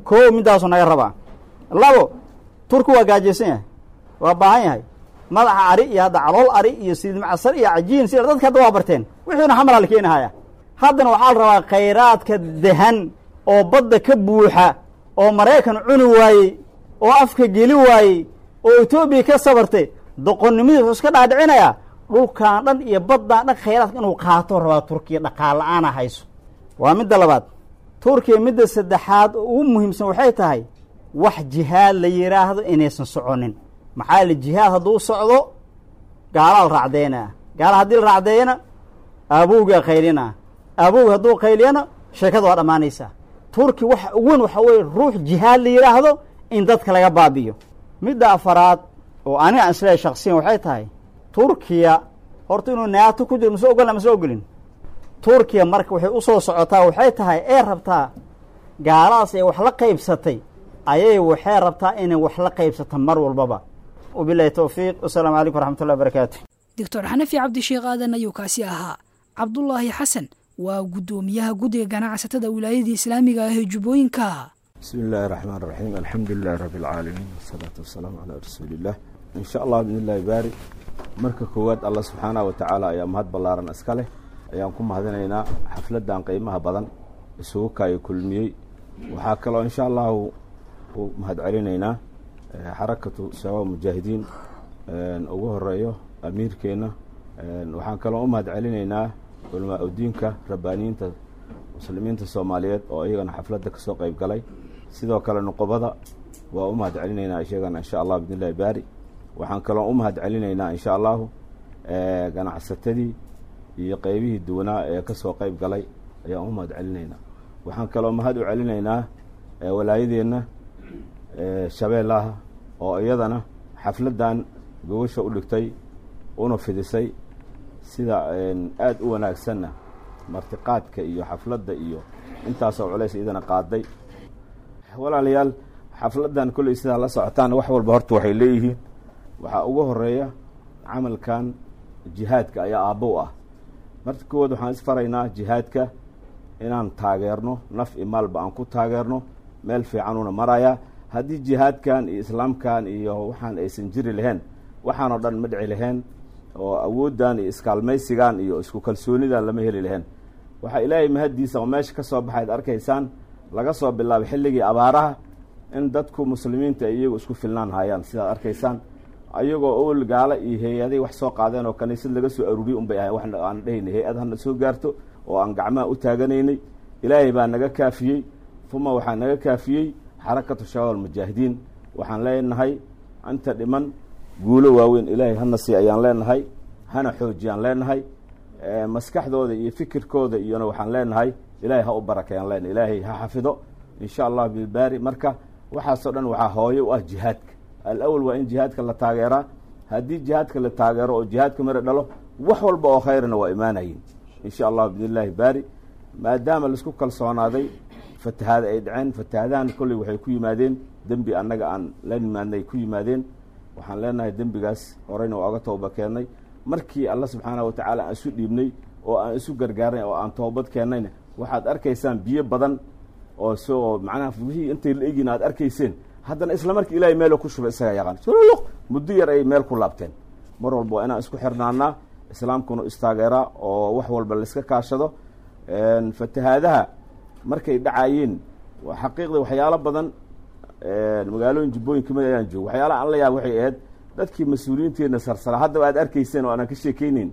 Speaker 10: koo middaasuu naga rabaa labo turki waa gaajaysan yahay waa baahan yahay madaxa ari iyo hadda calool ari iyo siid macasar iyo cajiin sida dadka hadda waa barteen wixiina xamalaa la keenahaya haddana waxaa la rabaa khayraadka dahan oo badda ka buuxa oo maraykan cuni waayey oo afka geli waayey oo etoobiya ka sabartay doqonnimidii wuxuu iska dhaadhicinayaa dhulkan dhan iyo baddaan dhan khayraadka inuu qaato rabaa turkiya dhaqaal la-aana hayso waa midda labaad turkiya midda saddexaad oo ugu muhiimsan waxay tahay wax jihaad la yidhaahdo inaysan soconin maxaa yili jihaad hadduu socdo gaalaa la raacdeynaa gaala haddii la raacdeeyana aabowgaa qaylinaa aabowga hadduu qayliyana sheekada waa dhammaanaysaa turki waxa ugu weyn waxaa weeye ruux jihaad la yidhaahdo in dadka laga baabiyo midda afaraad oo aniga aan isleehay shaksiyan waxay tahay turkiya horta inuu naato ku jiro mase ogolna mase ogolin turkiya marka waxay usoo socotaa waxay tahay ee rabtaa gaaladaas ay wax la qaybsatay ayay waxay rabtaa inay wax la qaybsato mar walbaba wabilahi towfiiq wasalaamu calaykum waraxmatullahi wabarakaatu
Speaker 2: doctor xanafi cabdisheekh aadan ayuu kaasi ahaa cabdulaahi xasan waa guddoomiyaha guddiga ganacsatada wilaayadii islaamiga ah ee jubbooyinka
Speaker 11: bismi illaahi raxmaan raxiim alxamdu lilahi rabbi alcaalamiin wasalaatu wasalaamu calaa rasuuliillah insha allah bidnillahi baari marka koowaad allah subxaanaha wa tacaala ayaa mahad ballaaran iska leh ayaan ku mahadinaynaa xafladdan qiimaha badan isugu kaayo kulmiyey waxaa kaloo insha allahu u mahad celinaynaa xarakatu shabaab mujaahidiin ugu horeeyo amiirkeenna waxaan kaloo u mahad celinaynaa culamaa udiinka rabbaaniyiinta muslimiinta soomaaliyeed oo iyagana xafladda kasoo qeyb galay sidoo kale nuqobada waa u mahad celinaynaa iyagana insha allah bidnillahi baari waxaan kaloo u mahad celinaynaa insha allahu ganacsatadii iyo qeybihii duwanaa ee kasoo qeyb galay ayaan u mahad celinaynaa waxaan kaloo mahad u celinaynaa walaayadeenna shabeellaha oo iyadana xafladdan gobasha u dhigtay una fidisay sida aada u wanaagsanna martiqaadka iyo xafladda iyo intaasoo culays iyadana qaaday walaalayaal xafladdan kolley sidaa la socotaan wax walba horta waxay leeyihiin waxaa ugu horeeya camalkan jihaadka ayaa aabbo u ah marka koowaad waxaan isfaraynaa jihaadka inaan taageerno naf i maalba aan ku taageerno meel fiicanuuna marayaa haddii jihaadkan iyo islaamkan iyo waxaan aysan jiri lahayn waxaanoo dhan ma dhici lahayn oo awooddan iyo iskaalmaysigan iyo isku kalsoonidan lama heli lahayn waxaa ilaahay mahaddiisa oo meesha ka soo baxayd arkaysaan laga soo bilaabay xilligii abaaraha in dadku muslimiinta ay iyagu isku filnaan hayaan sidaad arkaysaan ayagoo owel gaalo iyo hay-aday wax soo qaadeen oo kaniisad laga soo aruuriyay unbay ahayn wax aan dhehayna hay-ad hana soo gaarto oo aan gacmaha u taaganaynay ilaahay baa naga kaafiyey fuma waxaa naga kaafiyey xarakatu shabaab almujaahidiin waxaan leenahay inta dhiman guulo waaweyn ilaahay hana sii ayaan leenahay hana xoojiyaan leenahay maskaxdooda iyo fikirkooda iyona waxaan leenahay ilaahay ha u barakeeyaan leenahay ilaahay ha xafido insha allah bilbaari marka waxaasoo dhan waxaa hooye u ah jihaadka alawal waa in jihaadka la taageeraa haddii jihaadka la taageero oo jihaadka mara dhalo wax walba oo khayrna waa imaanayin insha allah biidnillahi baari maadaama laisku kalsoonaaday fatahaada ay dhaceen fatahadahan kolley waxay ku yimaadeen dembi annaga aan la nimaadnay ku yimaadeen waxaan leenahay dembigaas horeyna waa oga tooba keennay markii alla subxaana wa tacaala aan isu dhiibnay oo aan isu gargaarnay oo aan toobad keennayna waxaad arkaysaan biyo badan oo soo macnaha wixii intay la egin aad arkayseen haddana isla markii ilahay meelo ku shubay isaga yaqaan suluq muddo yar ay meel ku laabteen mar walba waa inaan isku xirnaanaa islaamkuna istaageeraa oo wax walba laiska kaashado fatahaadaha markay dhacayeen xaqiiqda waxyaalo badan magaalooyin jubbooyin kamid ayaan joogo waxyaalaha aan la yaaba waxay ahayd dadkii mas-uuliyiinteena sarsara haddaba aad arkayseen oo aanan ka sheekeyneyn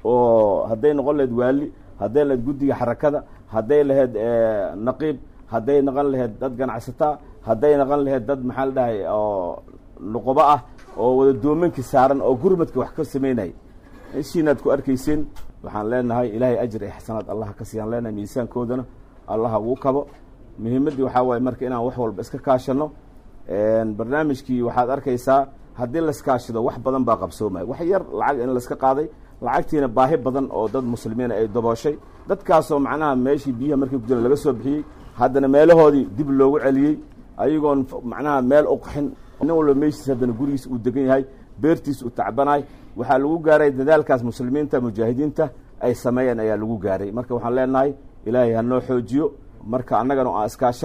Speaker 11: oo hadday noqon lahayd waali hadday lahayd guddiga xarakada hadday lahayd naqiib hadday noqon lahayd dad ganacsataa hadday noqon lahayd dad maxaa la dhahay oo nuqobo ah oo wada doomankii saaran oo gurmadka wax ka sameynay ishiinaad ku arkayseen waxaan leenahay ilaahay ajir iyo xasanaad allah ka siiyaan leenahay miisaankoodana allaha ugu kabo muhiimaddii waxaa waaye marka inaan wax walba iska kaashano barnaamijkii waxaad arkaysaa haddii laiskaashado wax badan baa qabsoomaya wax yar lacag in laiska qaaday lacagtiina baahi badan oo dad muslimiina ay dabooshay dadkaasoo macnaha meeshii biyaha markii ku jiran laga soo bixiyey haddana meelahoodii dib loogu celiyey ayagoon macnaha meel u qaxin nin walba meeshiis haddana gurigiis uu degan yahay beertiis uu tacbanaay waxaa lagu gaaray dadaalkaas muslimiinta mujaahidiinta ay sameeyeen ayaa lagu gaaray marka waxaan leenahay ilaahay ha noo xoojiyo marka annagana aan iskaashano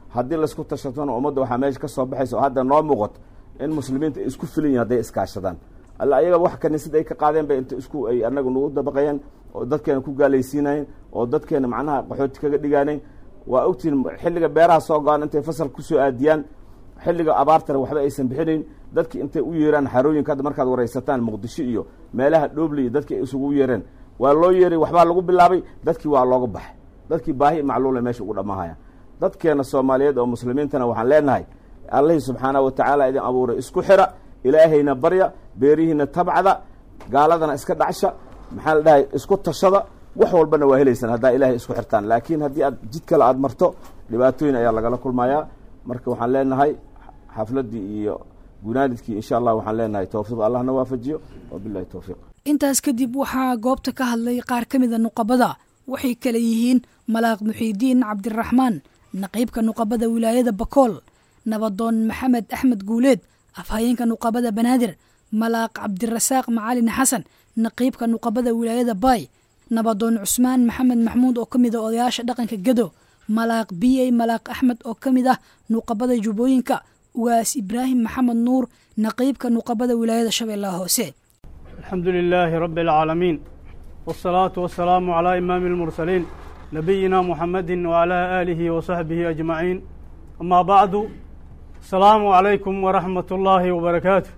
Speaker 11: haddii laisku tashatona ummadda waxaa meesha ka soo baxaysa oo hadda noo muuqato in muslimiinta ay isku filan yihin hadday iskaashadaan alla ayaga wax kaniisada ay ka qaadeen bay inta isku ay anaga nagu dabaqayeen oo dadkeena ku gaalaysiinayeen oo dadkeena macnaha qaxooti kaga dhigaanayn waa ogtihin xilliga beeraha soo go-aan intay fasal kusoo aadiyaan xilliga abaartana waxba aysan bixinayn dadki intay u yeeraan xarooyinka hadda markaad waraysataan muqdisho iyo meelaha dhooble iyo dadki ay isugu yeereen waa loo yeeray waxbaa lagu bilaabay dadkii waa looga baxay dadkii baahi macluula meesha ugu dhamahaya dadkeena soomaaliyeed oo muslimiintana waxaan leenahay allihii subxaanahu watacaala idin abuuray isku xira ilaahayna barya beerihiina tabcda gaaladana iska dhacsha maxaa la dhahay isku tashada wax walbana waa helaysaan haddaa ilaahay isku xirtaan laakiin haddii aad jid kale aada marto dhibaatooyin ayaa lagala kulmayaa marka waxaan leenahay xafladdii iyo gunaanidkii insha allah waxaan leenahay towfiiq allahna waafajiyo wabilahi towfiiq
Speaker 2: intaas kadib waxaa goobta ka hadlay qaar ka mida nuqabada waxay kale yihiin malaaq muxiidiin cabdiraxmaan naqiibka nuqabada wilaayada bakool nabadoon maxamed axmed guuleed afhayeenka nuqabada banaadir malaaq cabdirasaaq macalin xasan naqiibka nuqabada wilaayada baay nabadoon cusmaan maxamed maxmuud oo ka mid a odayaasha dhaqanka gedo malaaq biyey malaaq axmed oo ka mid ah nuqabada jubbooyinka ugaas ibraahim maxamed nuur naqiibka nuqabada wilaayada shabeellaha hoose
Speaker 7: alxamdu lilaahi rabbi alcaalamiin wاsalaatu wasalaamu calaa imaami اlmursaliin nabiyina muxamadi wacalaa aalihi wasaxbihi ajmaciin amaa bacdu asalaamu calaykum waraxmat ullaahi wabarakaatu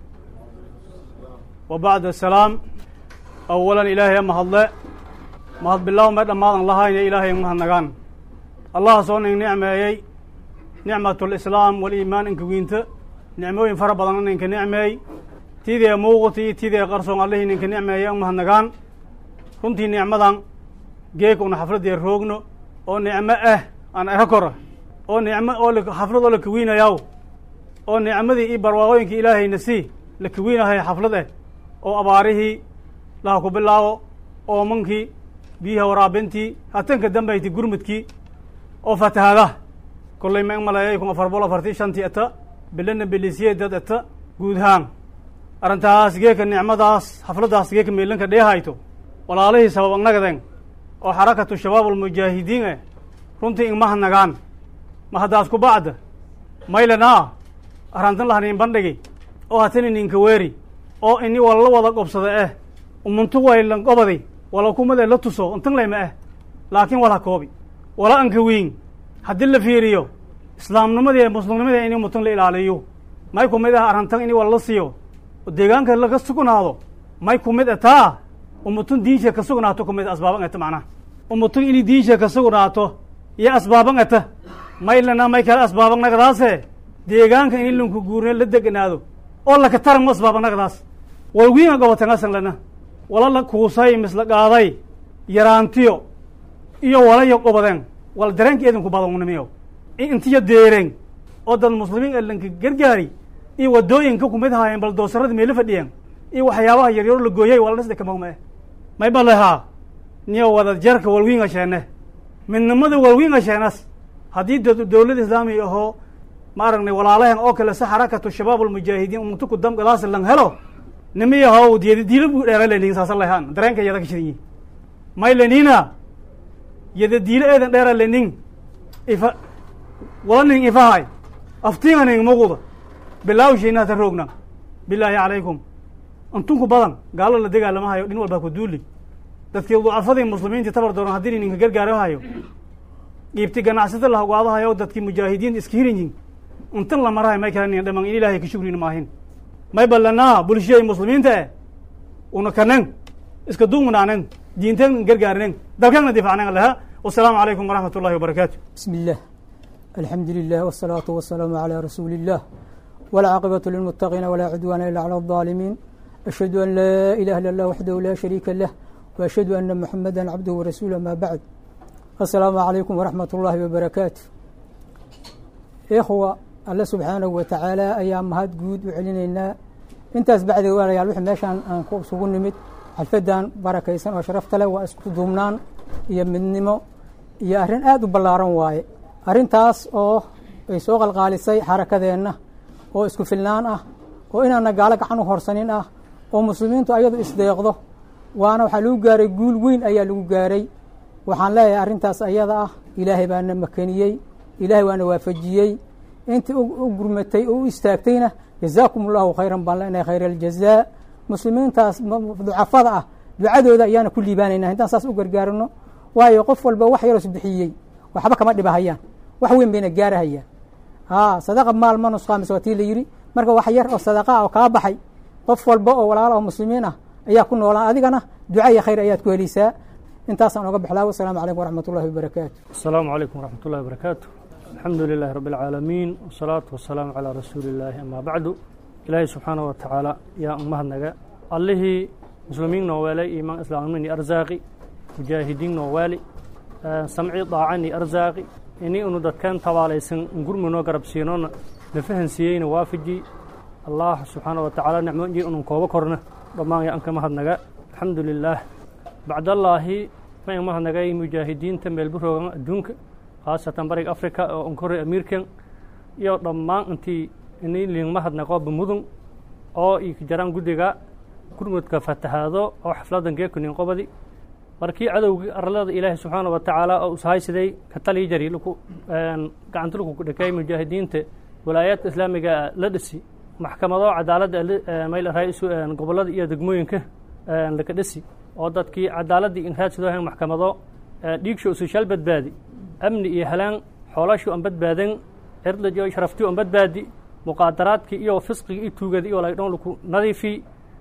Speaker 7: wa bacd asalaam awalan ilaahay ama hadle mahad bilaw me dhammaadan lahayne ilaahay mahadnagaan allaha soo ning nicmeeyey nicmat lislaam waliimaan inka wiinta nicmooyin fara badan ninka nicmeey tidee muuqati iyo tidee qarsoon allihii ninka nicmeeyey an mahadnagaan runtii nicmadan geeka una xafladdee roogno oo nicmo ah aan eka kora oo nicmo oo xaflad oo la kawiinayaw oo nicmadii iyo barwaaqooyinkii ilaahayna sii la kawiinahay xaflad eh oo abaarihii laha ku bilaabo oomankii biyaha waraabintii hatanka dambayti gurmudkii oo fatahada kollay ma ing maleeyay kun afar bol afartii shantii eta bilana bilisiyeedad eta guudhaan arrintaas geeka nicmadaas xafladdaas geeka meelanka dheehayto walaalihii sabab annagadeen oo xarakatu shabaab almujaahidiin eh runtii ingmahadnagaan ma haddaas ku bacda maylanaa arrantan lahaniin bandhigi oo hatani ninka weeri oo ini walla wada qobsada eh umuntu waylan qobadi wala kumade la tuso intan layma eh laakiin wala koobi wala anka wiin haddii la fiiriyo islaamnimadii muslimnimadii ini umutun la ilaaliyo may ku mid ah arrantan ini wala la siiyo oo deegaanka laga sugnaado may ku mid ataa umutun diinsha ka sugnaato ku mid asbaaban ata macnaha umutun inay diinsha ka sugnaato iyo asbaaban ata maylana may kale asbaaban nagadaase deegaanka ini lanku guurne la deganaado oo laka taran ma asbaaban nagadaas walwiinga gobotangasan lana wala la kuusay misla qaaday yaraantiyo iyo walayo qobadeen wala dareenka eedinku badanunimiyo intiyo deereen oo dad muslimiin ee lanka gargaari iyo wadooyinka kumid haayeen bal doosarada meelo fadhiyeen iyo waxyaabaha yaryaro la gooyay wala dhisda kamagma eh may balehaa niyo wada jarka walwiinga sheene midnimada walwiinga sheenas haddii dowladda islaamiga ahoo ma aragnay walaalahan oo kale si xarakatu shabaab almujaahidiin umtuku damgadaas lan helo nimiyahow diyadi diila bu dheera lenin saasa lahaan dareenka yada ka shidanyi may lenina yada diila eedan dheera lenin ifa wala nin ifahay aftiinga ning muquda bilaawshiina hata roogna bilaahi calaykum antunku badan gaalo la dagaalama hayo dhin walbaa ku duuli dadkii ducafadii muslimiintii tabar dooran haddii ninka gargaaro hayo dhiibti ganacsata la hogaado hayo dadkii mujaahidiin iska hirinyin intan la marahay may kala nin dhaman in ilaahay ka shugrina maahin may ballanaa bulshiyay muslimiinta eh una kanen iska duugnaanen diinteen gargaarinen dalkana difacnen laha wasalaamu calaykum waraxmat ullahi wabarakaatu
Speaker 12: بسم الله الحمد لله والصلاة والسلام على رسول الله والعاقبة للمتقين ولا عدوان إلا على الظالمين أشهد أن لا إله إلا الله وحده لا شريك له وأشهد أن محمدا عبده ورسوله ما بعد السلام عليكم ورحمة الله وبركاته إخوة الله سبحانه وتعالى أيام مهد جود وعلينا intaas bacdi walayaal wixii meeshaan aan ku isugu nimid xalfadan barakaysan oo sharafta leh waa isku duubnaan iyo midnimo iyo arrin aada u ballaaran waaye arrintaas oo ay soo qalqaalisay xarakadeenna oo isku filnaan ah oo inaana gaalo gacan u horsanin ah oo muslimiintu ayadu isdeeqdo waana waxaa lagu gaaray guul weyn ayaa lagu gaaray waxaan leeyahay arrintaas ayada ah ilaahay baana makeniyey ilaahay waana waafajiyey intii u gurmatay oo u istaagtayna jazaakum allahu khayran baan leenahay khayr aljazaa muslimiintaas ducafada ah ducadooda ayaana ku liibaanaynaa intaan saas u gargaarino waayo qof walba wax yaroos bixiyey waxba kama dhibahayaan wax weyn bayna gaarahayaan a sadaqa maal ma nusqaamis waa tii la yidhi marka wax yar oo sadaqa ah oo kaa baxay qof walba oo walaala oo muslimiin ah ayaa ku noolaan adigana duca iyo khayr ayaad ku helaysaa intaasaan oga bixlaa wasalaamu calaykum waraxmat ullahi wabarakaatu
Speaker 13: asalaamu calaykum waraxmat ullahi wabarakaatu alxamdu lilahi rabbi alcaalamiin wasalaatu wasalaamu calaa rasuuli illaahi amaa bacdu ilaahay subxaanahu wa tacaala yaa umahadnaga allihii muslimiin noo weelay iimaan islaamniin iyo arsaaqi mujaahidiin noo waali samci daacan iyo arsaaqi ini unu dadkan tabaalaysan ngurmi noo garabsiinoona na fahansiiyeyna waafaji allah subxaana wa tacaala nicmoonjii unun kooba korna dhammaan yaa anka mahadnaga alxamdu lilaah bacdallaahi ma in mahadnagay mujaahidiinta meelburoogan adduunka khaasatan bariga africa oo unkore amiirkan iyo dhammaan intii ini liin mahadnaqooba mudun oo io jaraan guddiga gurmudka fatahaado oo xafladan geekunin qobadi markii cadowgii arlada ilaahi subxaana wa tacaala oo ushaysiday ka talii jari lku gacanta lku dhakay mujaahidiinta walaayaadka islaamiga la dhisi maxkamado cadaaladda mayl ra-isu gobollada iyo degmooyinka laka dhisi oo dadkii cadaaladdii inraadsidoohan maxkamado dhiigsho usushaal badbaadi amni iyo halaan xoolashii on badbaadan cirdaj iyo sharaftii on badbaadi muqaadaraadkii iyo fisqigii iyo tuugada iyo laydhon laku nadiifi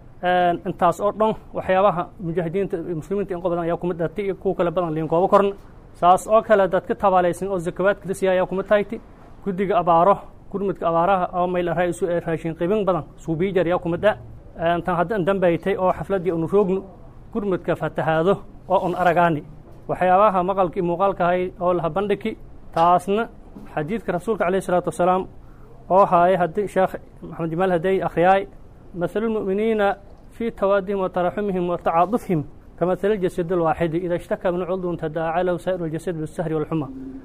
Speaker 13: intaas oo dhan waxyaabaha mujaahidiinta muslimiinta in qobadan ayaa kuma dhatay iyo kuwa kale badan liin kooba korna saas oo kale dadka tabaalaysan oo zakawaadka la siiya ayaa kuma tahayti guddiga abaaro gurmudka abaaraha oo mayl ra-isu ee raashin qibin badan suubiijar ayaa kuma dha tan haddan dambaytay oo xafladdii unu roogno gurmudka fatahaado oo un aragaani waxyaabaha maqalkii muuqaalkahay oo laha bandhigi taasna xadiidka rasuulka alayh isalaatu wasalaam oo haaya haddii sheekh maxamed jamaal haday akhriyaay مثل المؤمنين في توادهم وتراحمهم وتعاطفهم كمثل الجسد الواحد إذا اشتكى من عضو تداعى له سائر الجسد بالسهر والحمى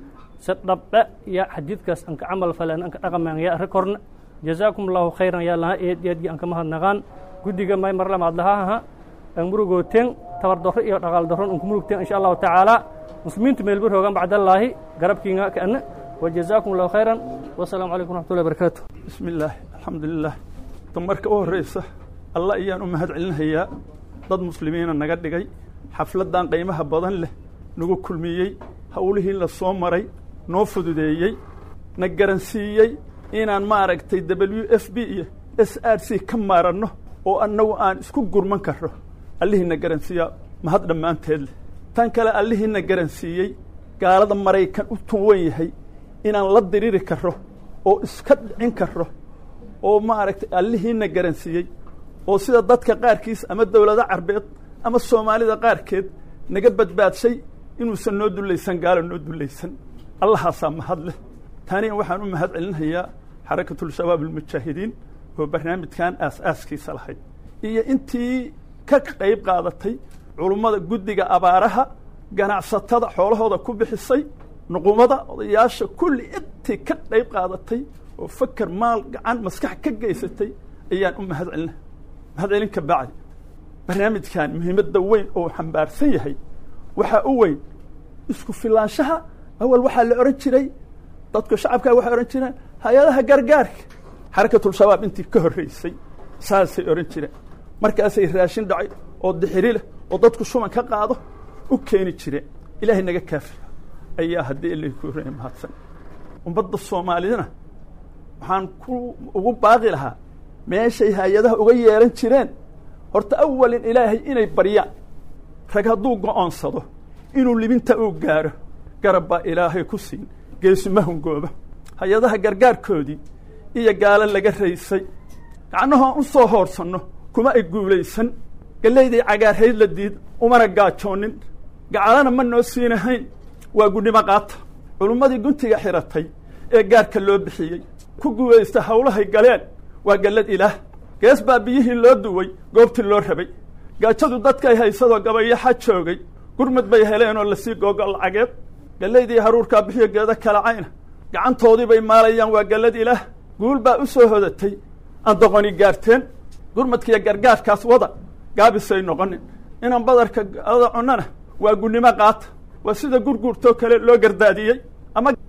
Speaker 13: سدب يا حديث كاس أنك عمل فلان أنك رقم يا ركورن جزاكم الله خيرا يا الله يد يد أنك مهد نغان قد ما يمر لما عدلها أمرو قوتين تور دور إيه رقال دورون أنكم ملوكتين إن شاء الله تعالى مسلمين تميل بره بعد الله قرب كينا كأن وجزاكم الله خيرا والسلام عليكم ورحمة الله وبركاته
Speaker 14: بسم الله الحمد لله marka u horreysa allah ayaan u mahad celinayaa dad muslimiina naga dhigay xafladdan qiimaha badan leh nagu kulmiyey howlihii la soo maray noo fududeeyey na garansiiyey inaan maaragtay w f b iyo s r c ka maaranno oo annagu aan isku gurman karno allihii na garansiiyaa mahad dhammaanteed leh tan kale allihii na garansiiyey gaalada maraykan u tuwan yahay inaan la diriri karro oo iska dhicin karro oo maaragtay allihiina garansiiyey oo sida dadka qaarkiis ama dowlado carbeed ama soomaalida qaarkeed naga badbaadshay inuusan noo dullaysan gaalo noo dullaysan allahaasaa mahad leh taniya waxaan u mahad celinayaa xarakatulshabaab almujaahidiin oo barnaamijkan aas-aaskiisa lahayd iyo intii ka qayb qaadatay culummada guddiga abaaraha ganacsatada xoolahooda ku bixisay nuqumada odayaasha kulli intii ka qayb qaadatay oo faker maal gacan maskax ka geysatay ayaan u mahad celina mahad celin ka bacdi barnaamijkan muhiimadda weyn oo xambaarsan yahay waxaa u weyn isku filaanshaha awal waxaa la odhan jiray dadku shacabkaa waxay odhan jireen hay-adaha gargaarka xarakatulshabaab intii ka horreysay saasay odhan jireen markaasay raashin dhacay oo dixiri leh oo dadku shuban ka qaado u keeni jireen ilaahay naga kaafiya ayaa haddii ilay ku horreeya mahadsan ummadda soomaalidana waxaan ku ugu baaqi lahaa meeshay hay-adaha uga yeeran jireen horta awalin ilaahay inay baryaan rag hadduu go-oonsado inuu libinta uu gaaro garab baa ilaahay ku siin geesuma hungooba hay-adaha gargaarkoodii iyo gaalo laga raysay gacnahoon u soo hoorsanno kuma ay guulaysan gallayday cagaarhayd la diid umana gaajoonin gacalana ma noo siinahayn waa gudnimo qaata culummadii guntiga xiratay ee gaarka loo bixiyey ku guulaysta hawlahay galeen waa gallad ilaah gees baa biyihii loo duway goobtii loo rabay gaajadu dadkay haysadoo gabayaxa joogay gurmud bay heleen oo lasii googo lacageed gallaydii haruurkaa bixiyo geeda kala cayna gacantoodii bay maalayaan waa gallad ilaah guul baa u soo hodatay aan doqoni gaarteen gurmadkiiyo gargaarkaas wada gaabisay noqonin inaan badarka ada cunnana waa gunnimo qaata waa sida gurguurtoo kale loo gardaadiyey ama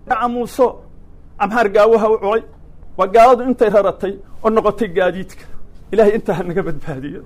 Speaker 14: camuuso amhaar gaawaha u culay waa gaaladu intay raratay oo noqotay gaadiidka ilahay intaa ha naga badbaadiyo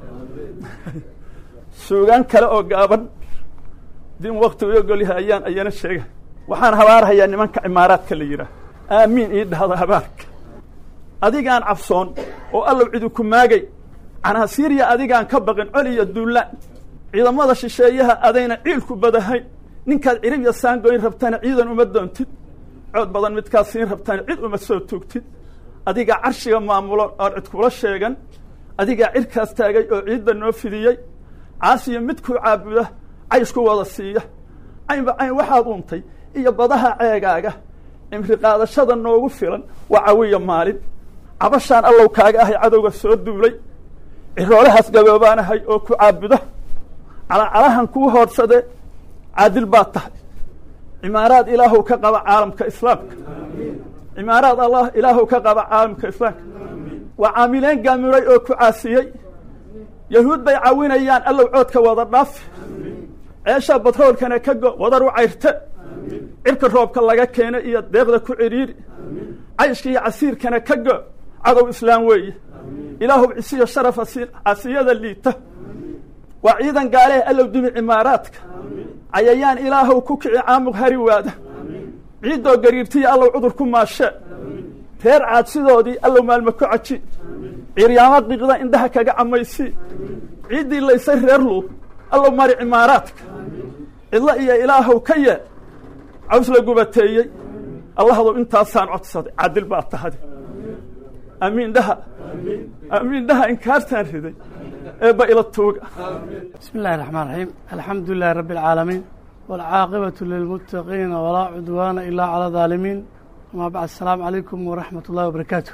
Speaker 14: suugaan kale oo gaaban din wakti u ogolyahay ayaan ayana sheega waxaan habaarhayaa nimanka cimaaraadka la yidhaah aamiin ii dhahda habaarka adigaan cabsoon oo allow cidu ku maagay canaasiiriya adigaan ka baqin coli iyo duullaan ciidamada shisheeyaha adayna ciilku badahayn ninkaad cirib iyo saangoyn rabtana ciidan uma doontid cood badan midkaad siin rabtana cid uma soo tuugtid adigaa carshiga maamulo oon cid kula sheegan adigaa cirkaas taagay oo ciidda noo fidiyey caasiyo midkuu caabuda cayshku wada siiya caynba cayn waxaad untay iyo badaha ceegaaga cimri qaadashada noogu filan waa cawiya maalin cabashaan allow kaaga ahay cadowga soo duulay ciroolahaas gaboobaanahay oo ku caabuda calacalahan kuu hoodhsade caadil baad tahay cimaaraad ilaahow ka qaba caalamka islaamka cimaaraad allah ilaahow ka qaba caalamka islaamka waa caamileen gaamuray oo ku caasiyey yahuud bay cawinayaan allow coodka wada dhaafi ceesha batroolkana ka go wadar u cayrte cirka roobka laga keena iyo deeqda ku cidhiiri cayshka iyo casiirkana ka go cadow islaam weeye ilaahow cisiyo sharafa casiyada liita waa ciidan gaalehe allow dimi cimaaraadka cayayaan ilaahow ku kici caamuq hari waada ciiddoo gariirtiya allow cudur ku maashee reer caad sidoodii allow maalma ku caji ciryaamo qiiqda indhaha kaga camaysii ciiddii laysay reer luur allow mari cimaaraadka cidlo iyo ilaahow ka yee caws la gubateeyey allahdow intaasaan codsaday cadil baa tahade amiin dhaha amiin dhaha inkaartaan riday eebba ila tuuga
Speaker 15: بسم الله الرحمن الرحيم الحمد لله رب العالمين والعاقبة للمتقين ولا عدوان إلا على الظالمين وما بعد السلام عليكم ورحمة الله وبركاته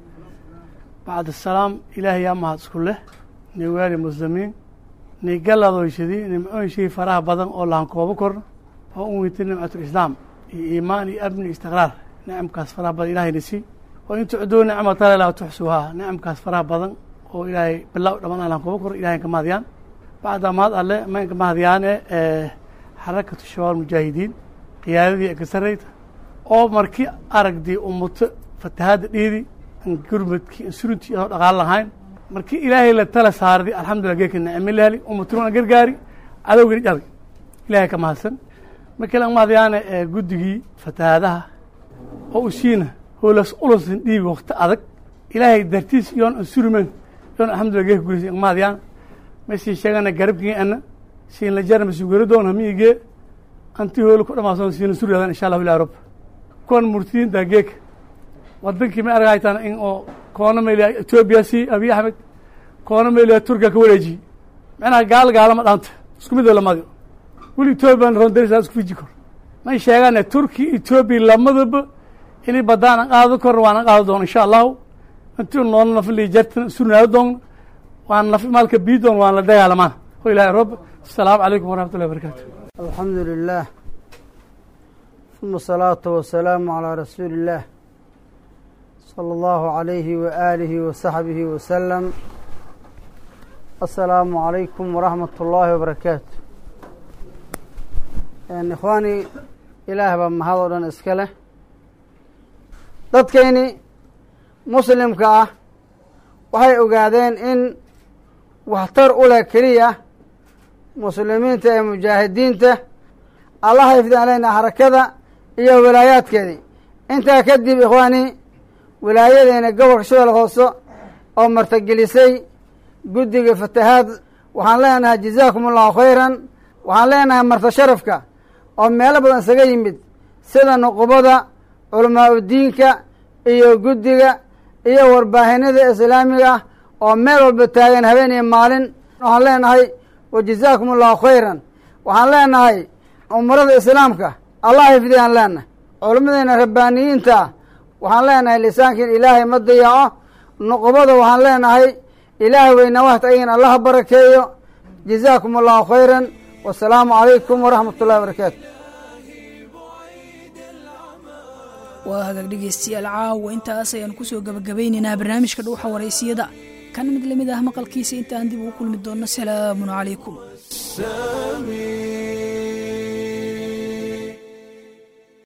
Speaker 15: بعد السلام إلهي يا مهد كله نوالي مسلمين نقل دوشدي نمعون شيء فراه بدن أو لهم كوبا كورن وأمويت نعمة الإسلام إيماني أبني استقرار نعم كاس فراه بدن إلهي نسي وإن تعدوا نعمة الله لا تحسوها نعم كاس فراه بدن oo ilaahay bilow dhamaan aan kuba kor ilahay ka mahadiyaan bacda mahad alle mayn ka mahadiyaane xarakatu shabaab mujaahidiin qiyaadadii ee ka sarreyta oo markii aragdii ummato fatahaadda dhiidi an gurmadkii an suruntii inoo dhaqaal lahayn markii ilaahay la tala saardi alxamdulillah geeka nicmi laheli ummatuna gargaari cadowgani jabi ilahay ka mahadsan markii lan mahadiyaane guddigii fatahaadaha oo usiina hoolas ulusin dhiibi wakti adag ilaahay dartiis iyoon an surmen yon alxamdulillah geeka gurisi maadiyaan masii sheegana garabkii ana siin la jarma sugaro doon hamiigee anti hoolo ku dhamaason siina suryadan insha allahu ila rab kuwan murtidiinta geeka wadankii ma argaytaan in oo koona meeliya etoobiya si abiy axmed koona meeliya turkiya ka wareejiye macnaha gaal gaalama dhaanta isku mid lamadiyo weli etoobiyan rondarisa isku fiji kor may sheegane turki etoobiya lamadaba inay badaan an qaado kor waan an qaado doon insha allahu inti nool nafli jartan surnaado doon waan naf maalka bii doon waan la dagaalamaan ho ilahay rob asalaamu calaykum waraxmat ullahi wabarakatu
Speaker 16: alxamdu lilah uma asalaatu wasalaamu calaa rasuuli illaah sala allahu calayhi waaalihi wasaxbihi wasalam asalaamu calaykum waraxmat ullaahi wabarakaatu ikhwaani ilaah baa mahad oo dhan iska leh dadkayni muslimka ah waxay ogaadeen in waxtar u leh keliya muslimiinta ee mujaahidiinta allah xifdaan leyna harakada iyo wilaayaadkeedii intaa kadib ikhwaani wilaayadeena gobolka shabeelle hoose oo martagelisay guddiga fatahaad waxaan leenahay jazaakum allahu khayran waxaan leenahay marta sharafka oo meelo badan isaga yimid sida nuqubada culamaa udiinka iyo guddiga iyo warbaahinada islaamiga ah oo meel walba taagan habeen iyo maalin waxaan leenahay wa jazaakum allahu khayran waxaan leenahay umarada islaamka allah xifdiyaan leenahay culammadeena rabbaaniyiinta ah waxaan leenahay lisaankiin ilaahay ma dayaco nuqubada waxaan leenahay ilaahay weyna waxta aygan allaha barakeeyo jazaakum allahu khayran wasalaamu calaykum waraxmat ullahi wabarakaatu
Speaker 2: waa hagaag dhegeystayaal caawa intaas ayaan kusoo gabagabaynaynaa barnaamijka dhuuxa waraysiyada kan mid lamid ah maqalkiisa intaan dib ugu kulmi doonno salaamun calaykum